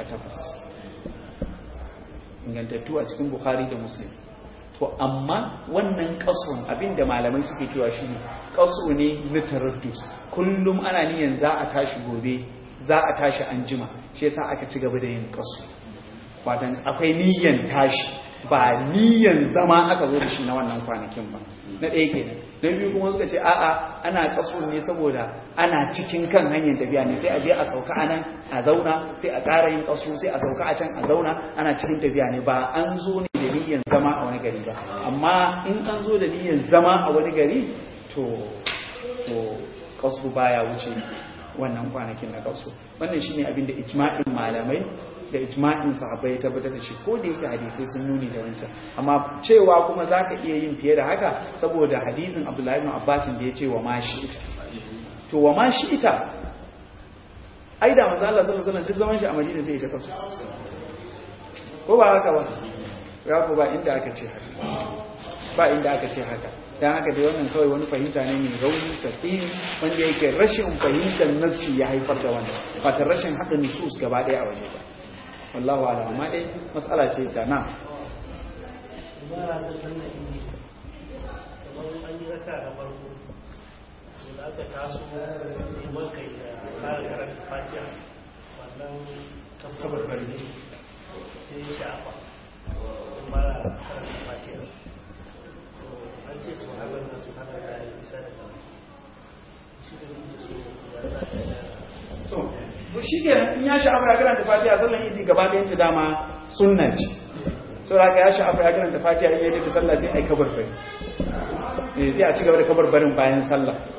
ingantattu a cikin Bukhari da Muslim to amma wannan kasun abinda malamai suke cewa shine kasu ne na taraddud kullum ana niyan za a tashi gobe za a tashi anjima shi yasa aka ci gaba da yin kasu watan akwai niyan tashi ba niyan zama aka zo da shi na wannan kwanakin ba na ɗaya kenan na biyu kuma suka ce a'a ana kaso ne saboda ana cikin kan hanyar tafiya ne sai a je a sauka a nan a zauna sai a ƙara yin kaso sai a sauka a can a zauna ana cikin tafiya ne ba an zo ne da niyyar zama a wani gari ba amma in an zo da niyyar zama a wani gari to to kaso baya wuce wannan kwanakin na kaso wannan shine abin da ijma'in malamai da ijma'in sahabbai ya tabbatar da shi ko da yake hadisai sun nuni da wancan amma cewa kuma zaka iya yin fiye da haka saboda hadisin Abdullahi ibn Abbas da ya ce wa ma shi ita to wa ma shi ita ai da manzo Allah sallallahu alaihi wasallam duk zaman shi a Madina sai ya kasu ko ba haka ba ya ko ba inda aka ce haka ba inda aka ce haka dan haka dai wannan kawai wani fahimta ne mai rauni tafi wanda yake rashin fahimtar nassi ya haifar da wannan ba ta rashin haɗa nusus gaba ɗaya a waje ba wallahu ala amma dai matsala ce da na ibara ta sannan inni kamar an yi raka da farko to da aka taso neman kai da fara karanta fatiha wannan tabbatar barne sai ya shafa in fara karanta fatiha to an ce su haɓar da su hana da ya bisa da kan shi da nake so ya za ta to shi ke in ya sha'afa ya karanta fatiha sallan idi gaba ɗayan ta dama sunna ce sau da ya sha'afa ya karanta fatiha in yi da sallah sai ai kabar bari eh sai a ci gaba da kabar barin bayan sallah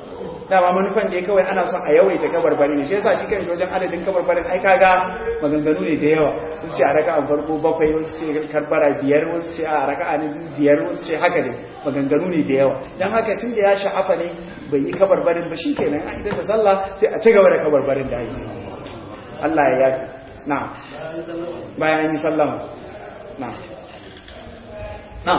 dama manufan da ya kawai ana son a yawaita kabarbari ne shi yasa shi kan wajen adadin kabarbarin ai kaga maganganu ne da yawa wasu ce a raka a farko bakwai wasu ce karbara biyar wasu ce a raka a biyar wasu ce haka ne maganganu ne da yawa don haka tun da ya sha'afa ne bai yi kabarbarin ba shi kenan a idan da sallah sai a ci gaba da kabarbarin da ake Allah ya yafi na bayan yi sallama na na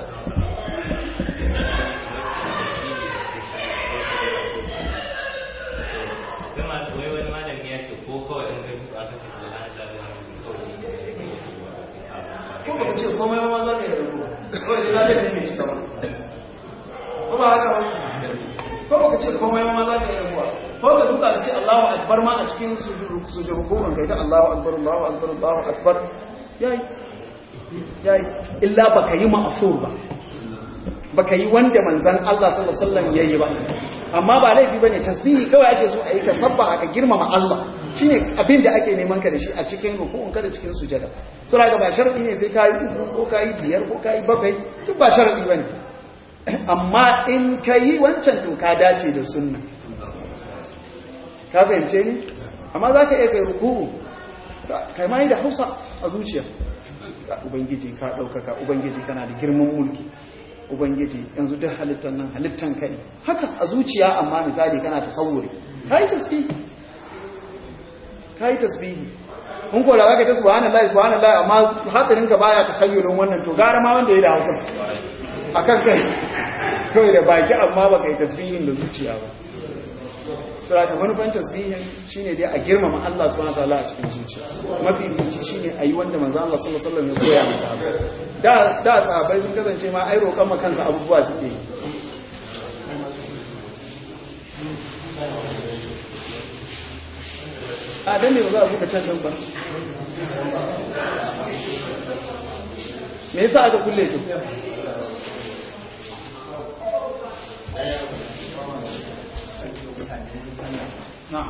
ko ba ce komai ma za ka yi rabu kawai da zai ne cika ba ko ba haka ba ko ba ce komai ma za ka yi rabuwa ko ka duka da ce Allahu akbar ma a cikin sujud rukun kai ta Allahu akbar Allahu akbar Allahu akbar yayi yayi illa baka yi ma'fur ba baka yi wanda manzon Allah sallallahu alaihi wasallam yayi ba amma ba laifi bane tasbihi kawai ake so a yi ka sabba aka girmama Allah shine abin da ake neman ka da shi a cikin rukun ka da cikin sujada sura ga ba sharadi ne sai kai uku ko kai biyar ko kai bakwai duk ba sharadi bane amma in kai wancan to ka dace da sunna ka fahimce ni amma zaka iya kai ruku kai mai da Hausa a zuciya ubangiji ka daukaka ubangiji kana da girman mulki ubangiji yanzu duk halittar nan halittan kai haka a zuciya amma misali kana tasawuri kai tasbihi kai tasbihi mun ko da zaka ta subhanallahi subhanallahi amma hadarin ka baya takhayyulun wannan to gara ma wanda ya da hausa akan kai kai da baki amma baka yi tasbihin da zuciya ba sura da manufan tasbihin shine dai a girmama Allah subhanahu wataala a cikin zuciya mafi fici shine ayi wanda manzo Allah sallallahu alaihi wasallam ya koya masa da da sahabbai sun kasance ma ai roƙon ma kansa abubuwa suke yi a dan ne ba za a buɗe can din ba me yasa aka kulle to na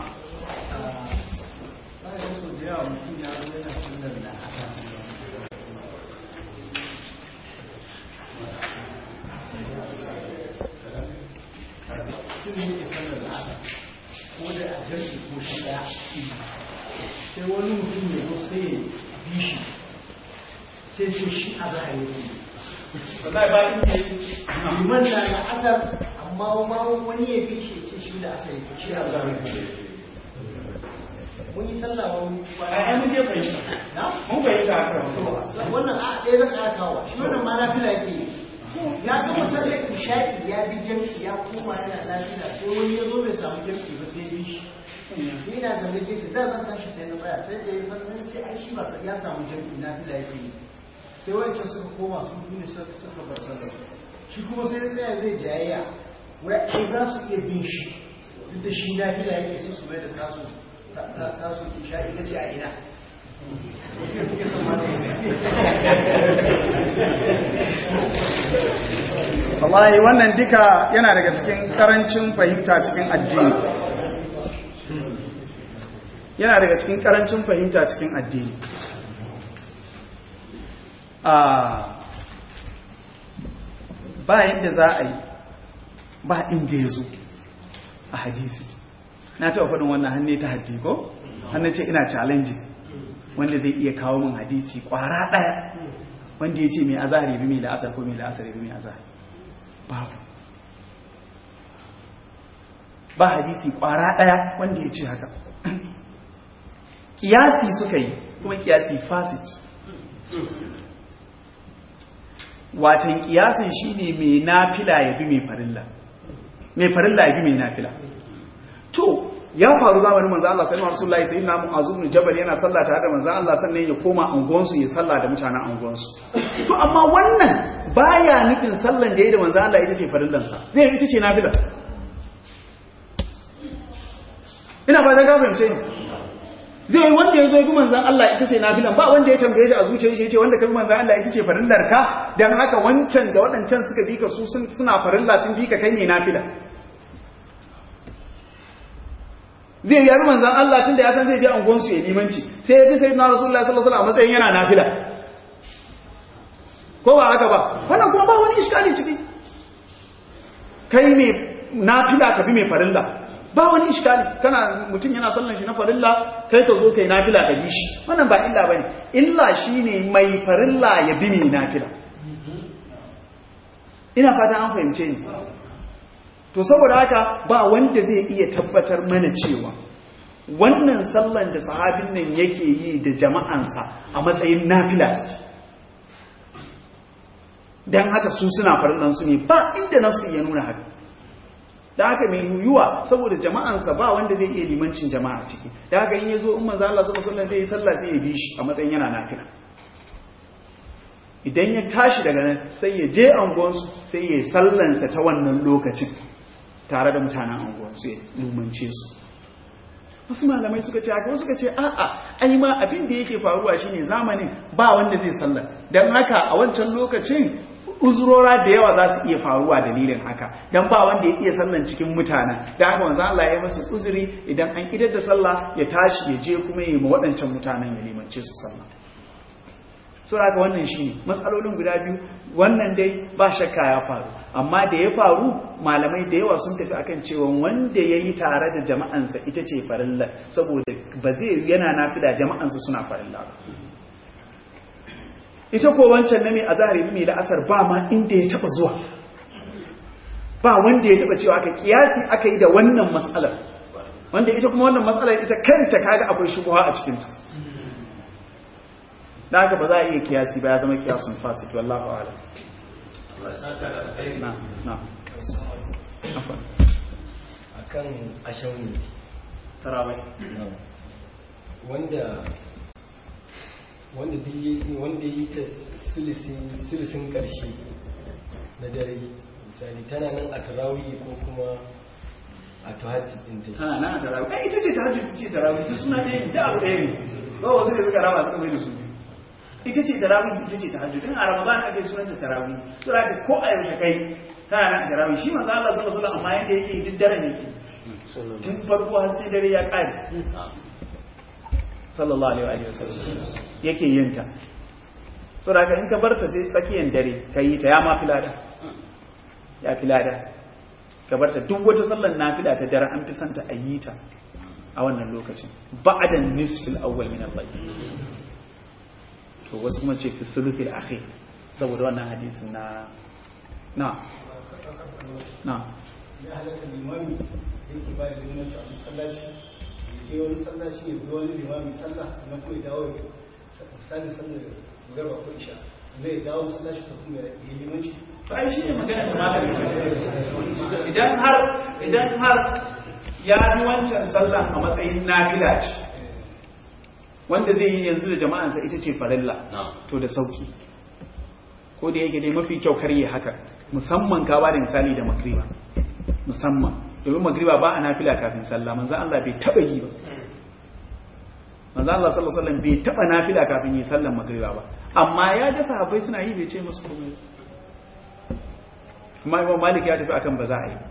sai wani mutum ya zo sai ya bi shi sai ce shi a za a yi wallahi ba inda liman na da asar amma ma wani ya bi shi ce shi da asar yi shi a za a yi mun yi sallah wa wani ai mun je fahimta na mun fahimta haka wannan a ɗaya zan ƙara kawo shi wannan ma na fila yake yi ya ga masallar isha'i ya bi jam'i ya koma yana lafiya sai wani ya zo bai samu jam'i ba sai ya bi shi ni na zaune gefe da zan tashi sai na tsaya sai da ya san ce ai shi ba ya samu jam'i na fila yake yi sai wancan suka koma su biyu suka suka bar sallar shi kuma sai ya tsaya zai jayayya wai ai za su iya bin shi duk da shi na fila yake su su mai da tasu tasu isha'i ta ce a ina wallahi wannan duka yana daga cikin karancin fahimta cikin addini yana daga cikin karancin fahimta cikin addini a ba yadda za a yi ba inda ya zo a hadisi na taɓa faɗin wannan hannu ta haddi ko hannun ce ina challenging wanda zai iya kawo min hadisi ƙwara ɗaya wanda ya ce mai azahari bi mai la'asar ko mai la'asar bi mai azahari babu ba hadisi ƙwara ɗaya wanda ya ce haka kiyasi suka yi kuma kiyasi fasit watan kiyasin shine mai nafila ya bi mai farilla mai farilla ya bi mai nafila to ya faru zamanin manzo Allah sallallahu alaihi wasallam sai na Mu'adh ibn Jabal yana sallah tare da manzo Allah sannan ya koma anguwansu ya sallah da mutanen anguwansu to amma wannan baya nufin sallan da yayi da manzo Allah ita ce farillan sa zai ita ce nafila ina ba da ga fahimce ni zai yi wanda ya zo bi manzan Allah ita ce nafilan ba wanda ya tambaye shi a zuciyar shi ce wanda ka bi manzan Allah ita ce farillar ka dan haka wancan da waɗancan suka bi ka su suna farilla sun bi ka kai ne nafila zai yi manzan Allah tunda ya san zai je angon su ya limanci sai ya bi sayyidina rasulullahi sallallahu alaihi wasallam a matsayin yana nafila ko ba haka ba wannan kuma ba wani iskali ciki kai ne nafila ka bi mai farilla ba wani iskali kana mutum yana sallan shi na farilla kai ka zo kai nafila ka bi shi wannan ba illa bane illa shine mai farilla ya bi mai nafila ina fata an fahimce ni to saboda haka ba wanda zai iya tabbatar mana cewa wannan sallan da sahabin nan yake yi da jama'ansa a matsayin nafila dan haka su suna farillan su ne ba inda nasu ya nuna haka da haka mai yuyuwa saboda jama'ansa ba wanda zai iya limancin jama'a ciki da haka in ya zo in manzo Allah sallallahu alaihi wasallam zai yi sallah sai ya bi shi a matsayin yana nafila idan ya tashi daga nan sai ya je anguwansu sai ya sallansa ta wannan lokacin tare da mutanen anguwansu ya lumance su wasu malamai suka ce haka wasu suka ce a'a ai ma abin da yake faruwa shine zamanin ba wanda zai sallar dan haka a wancan lokacin uzurora da yawa za su iya faruwa dalilin haka dan ba wanda ya iya sallan cikin mutanen da haka manzo Allah ya yi masa uzuri idan an idar da sallah ya tashi ya je kuma ya yi ma waɗancan mutanen ya limance su sallah saboda haka wannan shine matsalolin guda biyu wannan dai ba shakka ya faru amma da ya faru malamai da yawa sun tafi akan cewa wanda ya yi tare da jama'ansa ita ce farilla saboda ba zai yana nafila jama'ansa suna farilla ba ita ko wancan na mai azahari mai la'asar ba ma inda ya taba zuwa ba wanda ya taba cewa aka kiyasi aka yi da wannan matsalar wanda ita kuma wannan matsalar ita kanta kaga akwai shubuha a cikinta da haka ba za a iya kiyasi ba ya zama kiyasun fasit wallahu a'lam na na afwan akan ashauni tarawai wanda wanda duk yi- wanda yi ta sulusin sulusin karshe na dare misali tana nan a tarawih ko kuma a tuhati din ta tana nan a tarawih ai ita ce tahajjud ita ce tarawih duk suna ɗaya ne da abu ɗaya ne ba wasu ne suka raba suka mai da su biyu. ita ce tarawih ita ce tahajjud in a ramadan ake sunanta tarawih so da ko a yaushe kai tana nan a tarawih shi manzo Allah sallallahu alaihi wasallam amma yanda yake duk daren yake tun farko har sai dare ya ƙare sallallahu alaihi wa sallam yake yin ta so da in ka barta sai tsakiyar dare ka yi ta ya ma filada ya filada ka barta duk wata sallar nafila ta dare an fi santa a yi ta a wannan lokacin ba'adan nisfil awwal min al-layl to wasu kuma ce fi thuluthil akhir saboda wannan hadisin na na na ya halatta limami yake ba da limanci a masallaci ya je wani masallaci ya bi wani limami sallah na kuma ya dawo ya misali sallar garba ko isha zai dawo masallaci ta kuma ya yi limanci ai shi ne magana da malam idan har idan har ya bi wancan sallan a matsayin nafila ce wanda zai yi yanzu da jama'ansa ita ce farilla to da sauki ko da yake dai mafi kyau karye haka musamman ka ba da misali da magriba musamman domin magriba ba a nafila kafin sallah manzo Allah bai taba yi ba manzo Allah sallallahu alaihi wasallam bai taba nafila kafin yi sallan magriba ba amma ya ga sahabbai suna yi bai ce musu komai ba kuma imam malik ya tafi akan ba za a yi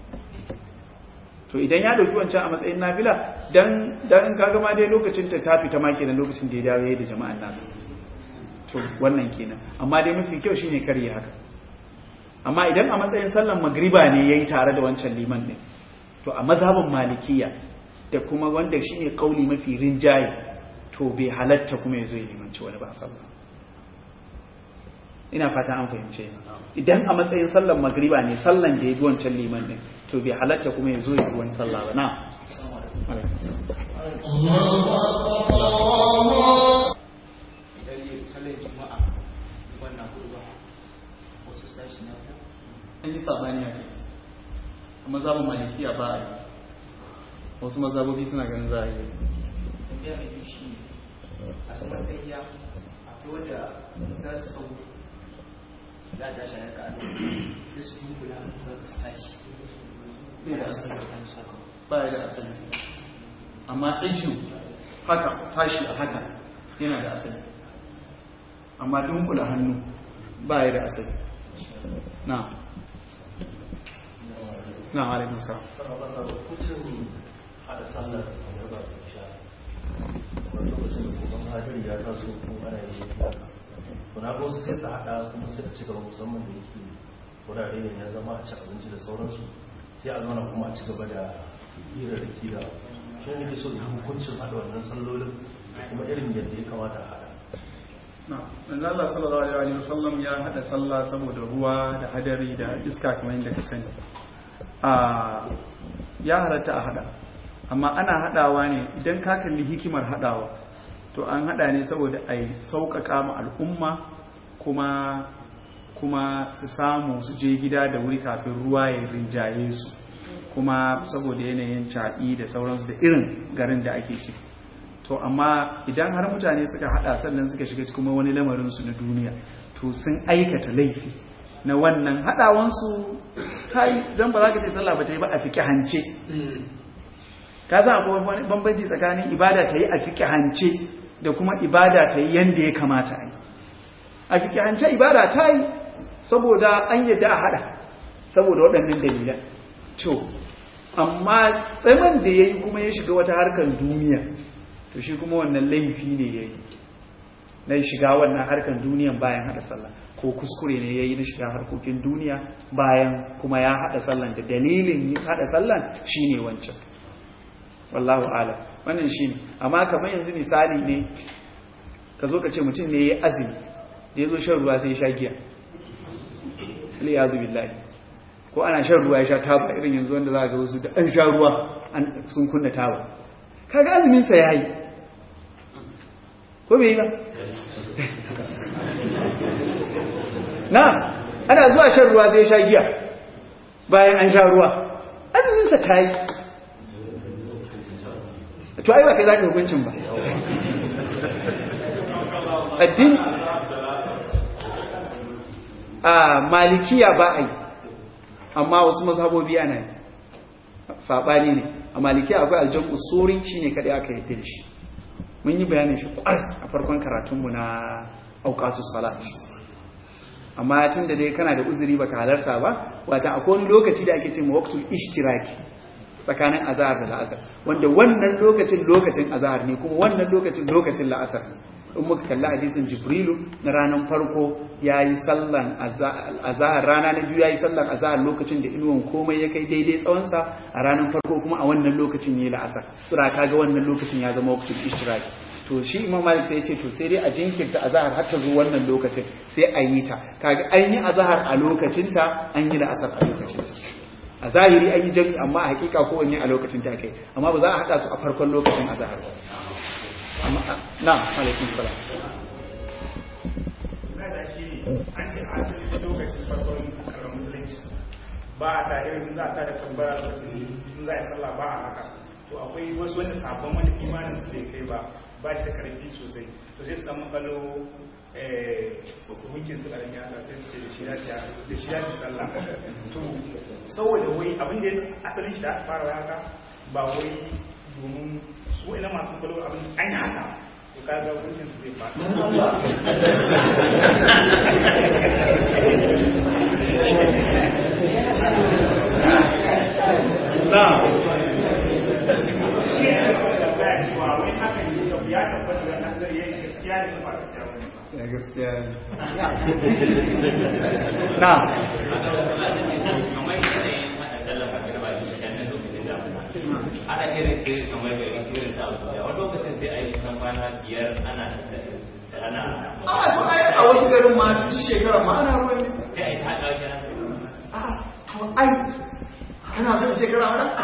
to idan ya dauki wancan a matsayin nafila dan dan kaga ma dai lokacin ta tafi ta maki da lokacin da ya dawo yayi da jama'an nasu to wannan kenan amma dai mafi kyau shine kare haka amma idan a matsayin sallan magriba ne yayi tare da wancan liman din to a mazhabin malikiya da kuma wanda shine kauli mafi rinjaye to bai halatta kuma yazo ya limanci wani ba sallah ina fata an fahimce ni idan a matsayin sallan magriba ne sallan da ya bi wancan liman din to bai halatta kuma ya zo ya bi wani sallah ba na an yi sabani a kai a mazhabin malikiya ba a yi wasu mazhabobi suna ganin za a yi tambaya mai biyu shi a saman tsayiya akwai wanda za su hau za a tashi a yarka sai su dunkula za su tashi Bai da su asali. sarrafa musu haka ba ya da asali amma ajin haka tashi a haka yana da asali amma dunkula hannu ba ya da asali na na alaikun sa kucin hada sallar da ba su sha wani lokacin da kuma hajji ya taso kuma ana yi kuna ko su sai su hada kuma sai a ci gaba musamman da yake wurare ne ya zama a ci abinci da sauransu sai a zauna kuma a ci gaba da hira da kira shi ne nake so da hukuncin haɗa wannan sallolin da kuma irin yadda ya kamata a haɗa manzo Allah sallallahu alaihi wasallam ya hada sallah saboda ruwa da hadari da iska kamar yadda ka sani a ya halatta a hada amma ana hadawa ne idan ka kalli hikimar hadawa to an hada ne saboda a sauƙaƙa ma al'umma kuma kuma su samu su je gida da wuri kafin ruwa ya rinjaye su kuma saboda yanayin caɗi da sauransu da irin garin da ake ciki to amma idan har mutane suka hada sannan suka shiga cikin wani lamarin su na duniya to sun aikata laifi na wannan hadawansu kai dan ba za ka ce sallah ba ta yi ba a fiki hance ka san akwai wani bambanci tsakanin ibada ta yi a fiki hance da kuma ibada ta yi yanda ya kamata a yi a fiki hance ibada ta yi saboda an yadda a hada saboda waɗannan dalilan to amma tsaman da ya yi kuma ya shiga wata harkar duniya to shi kuma wannan laifi ne ya yi na shiga wannan harkar duniyan bayan hada sallah ko kuskure ne ya yi na shiga harkokin duniya bayan kuma ya hada sallan da dalilin hada sallan shi ne wancan wallahu alam wannan shi ne amma kamar yanzu misali ne ka zo ka ce mutum ne ya yi azumi da ya zo shan ruwa sai ya sha giya liyazu billahi ko ana shan ruwa ya sha taba irin yanzu wanda za ga wasu da an sha ruwa sun kunna taba kaga azumin sa yayi ko bai yi ba na ana zuwa shan ruwa sai ya sha giya bayan an sha ruwa azumin sa tayi to ai ba kai zaka hukuncin ba addini a malikiya ba a yi amma wasu mazhabobi ana yi saɓani ne a malikiya akwai aljan usuri shi ne kaɗai aka yi da shi mun yi bayanin shi ƙwar a farkon karatunmu na auƙatus salat amma tun da dai kana da uzuri baka halarta ba wata akwai wani lokaci da ake ce ma waqtul ishtiraki tsakanin azahar da la'asar wanda wannan lokacin lokacin azahar ne kuma wannan lokacin lokacin la'asar ne in muka kalli hadisin jibrilu na ranar farko ya yi sallan azahar rana na biyu ya yi sallan azahar lokacin da inuwan komai ya kai daidai tsawonsa a ranar farko kuma a wannan lokacin ya yi la'asar sura kaga wannan lokacin ya zama wakil ishtiraki to shi imam malik sai ya ce to sai dai a jinkirta azahar har ta zo wannan lokacin sai a yi ta kaga an yi azahar a lokacinta an yi la'asar a lokacinta a zahiri an yi jami amma a hakika kowanne a lokacin ta kai amma ba za a haɗa su a farkon lokacin azahar ba na alaikun salam an ce asali lokacin farkon karar musulunci ba a ta irin za a ta da tambara lokacin in za a yi sallah ba a haka to akwai wasu wanda sabon wani imanin su bai kai ba ba shi da karfi sosai to sai su dan makalo hukunkin su karami haka sai su ce da shi ya da shi ya ci sallah to saboda wai abin da asalin shi da aka fara haka ba wai domin su ina masu kwallo abin an yi haka to kaga hukuncin su zai fata ya gaskiya na ana irin sai kamar da irin ta wasu wani lokacin sai a yi kusan kwana biyar ana ana a to ai a wasu garin ma duk shekara ma ana ruwan ne sai a yi ta haɗa wajen a to ai kana so in ce kana mana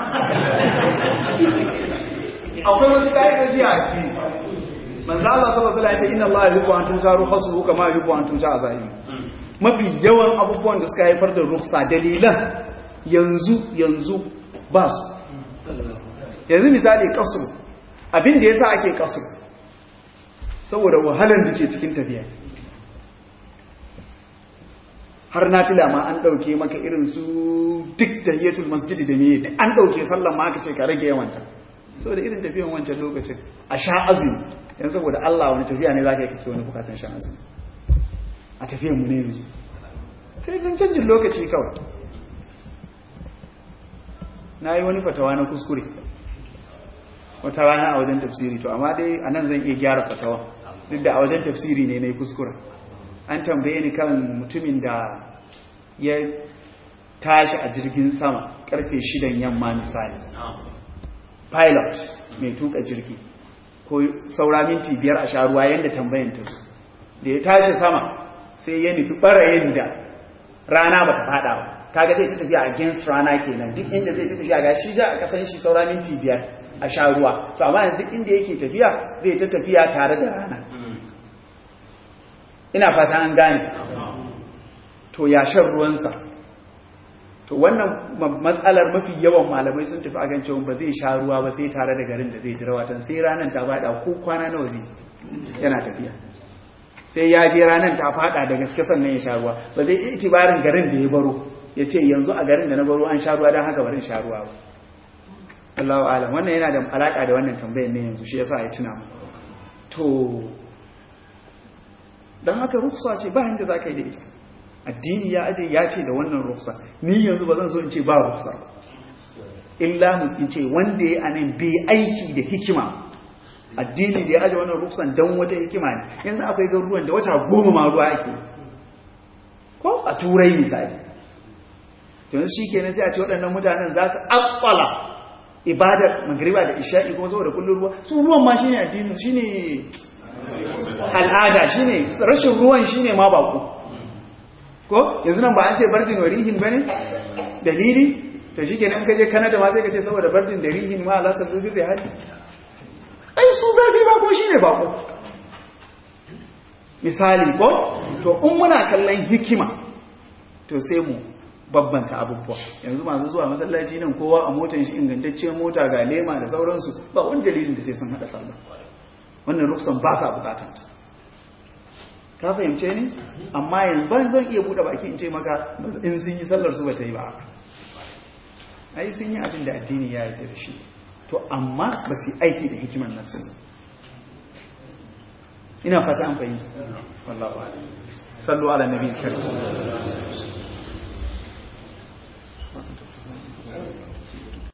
akwai wasu ka'idoji a addini manzo Allah sallallahu alaihi wasallam ya ce inna Allah yuhibbu an tujaru khasbu kama yuhibbu an tuja azahim mafi yawan abubuwan da suka haifar da ruksa dalilan yanzu yanzu ba su yanzu misali kasru abin da yasa ake kasru saboda wahalar da ke cikin tafiya har nafila ma an dauke maka irin su duk tahiyatul masjidi da meye an dauke sallan ma aka ce ka rage yawanta saboda irin tafiyan wancan lokacin a sha azumi yanzu saboda Allah wani tafiya ne zaka yi kake wani bukatun shan azumi a tafiyan mu ne yanzu sai dan canjin lokaci kawai na yi wani fatawa na kuskure wata rana a wajen tafsiri to amma dai a nan zan iya gyara fatawa duk da a wajen tafsiri ne na yi kuskure an tambaye ni kan mutumin da ya tashi a jirgin sama karfe shidan yamma misali pilot mai tuka jirgi ko saura minti biyar a sha ruwa yadda tambayan ta zo da ya tashi sama sai ya nufi ɓarayin da rana ba ta faɗa ba kaga zai ta tafiya against rana kenan duk inda zai ta tafiya ga shi ja a kasan shi saura minti biyar a sha ruwa to amma yanzu duk inda yake tafiya zai ta tafiya tare da rana ina fata an gane to ya shan ruwansa to wannan matsalar mafi yawan malamai sun tafi akan cewa ba zai sha ruwa ba sai tare da garin da zai dira watan sai ranar ta fada ko kwana nawa zai yana tafiya sai ya je ranar ta fada da gaske sannan ya sha ruwa ba zai itibarin garin da ya baro ya ce yanzu a garin da na baro an sha ruwa don haka barin sha ruwa ba Allahu alam wannan yana da alaka da wannan tambayar ne yanzu shi yasa ya tuna mu to dan haka ruksa ce ba inda zaka yi da ita addini ya aje ya ce da wannan ruksa ni yanzu ba zan so in ce ba ruksa illa mu in ce wanda ya anan bai aiki da hikima addini da ya aje wannan ruksan dan wata hikima ne yanzu akwai garuruwan da wata goma ma ruwa ake ko a turai misali yanzu shi kenan sai a ce waɗannan mutanen za su akwala ibadar magriba da isha'i kuma saboda kullum ruwa su ruwan ma shine addini shine al'ada shine rashin ruwan shine ma bako ko yanzu nan ba an ce bardin wa rihin bane dalili to shi kenan kaje Canada ma sai ka ce saboda bardin da rihin ma Allah sabbi bi hali ai su zafi ba ko shine bako misali ko to in muna kallon hikima to sai mu babbanta abubuwa yanzu masu zuwa masallaci nan kowa a motar shi ingantacciyar mota ga lema da sauransu ba wani dalilin da sai sun hada sallah wannan ruksan ba sa bukatan ta ka fahimce ni amma yanzu ban zan iya bude baki in ce maka in sun yi sallar su ba ta yi ba ai sun yi abin da addini ya yi da shi to amma ba su aiki da hikimar nasu ina fata an fahimta wallahu a'lam sallu ala nabi karim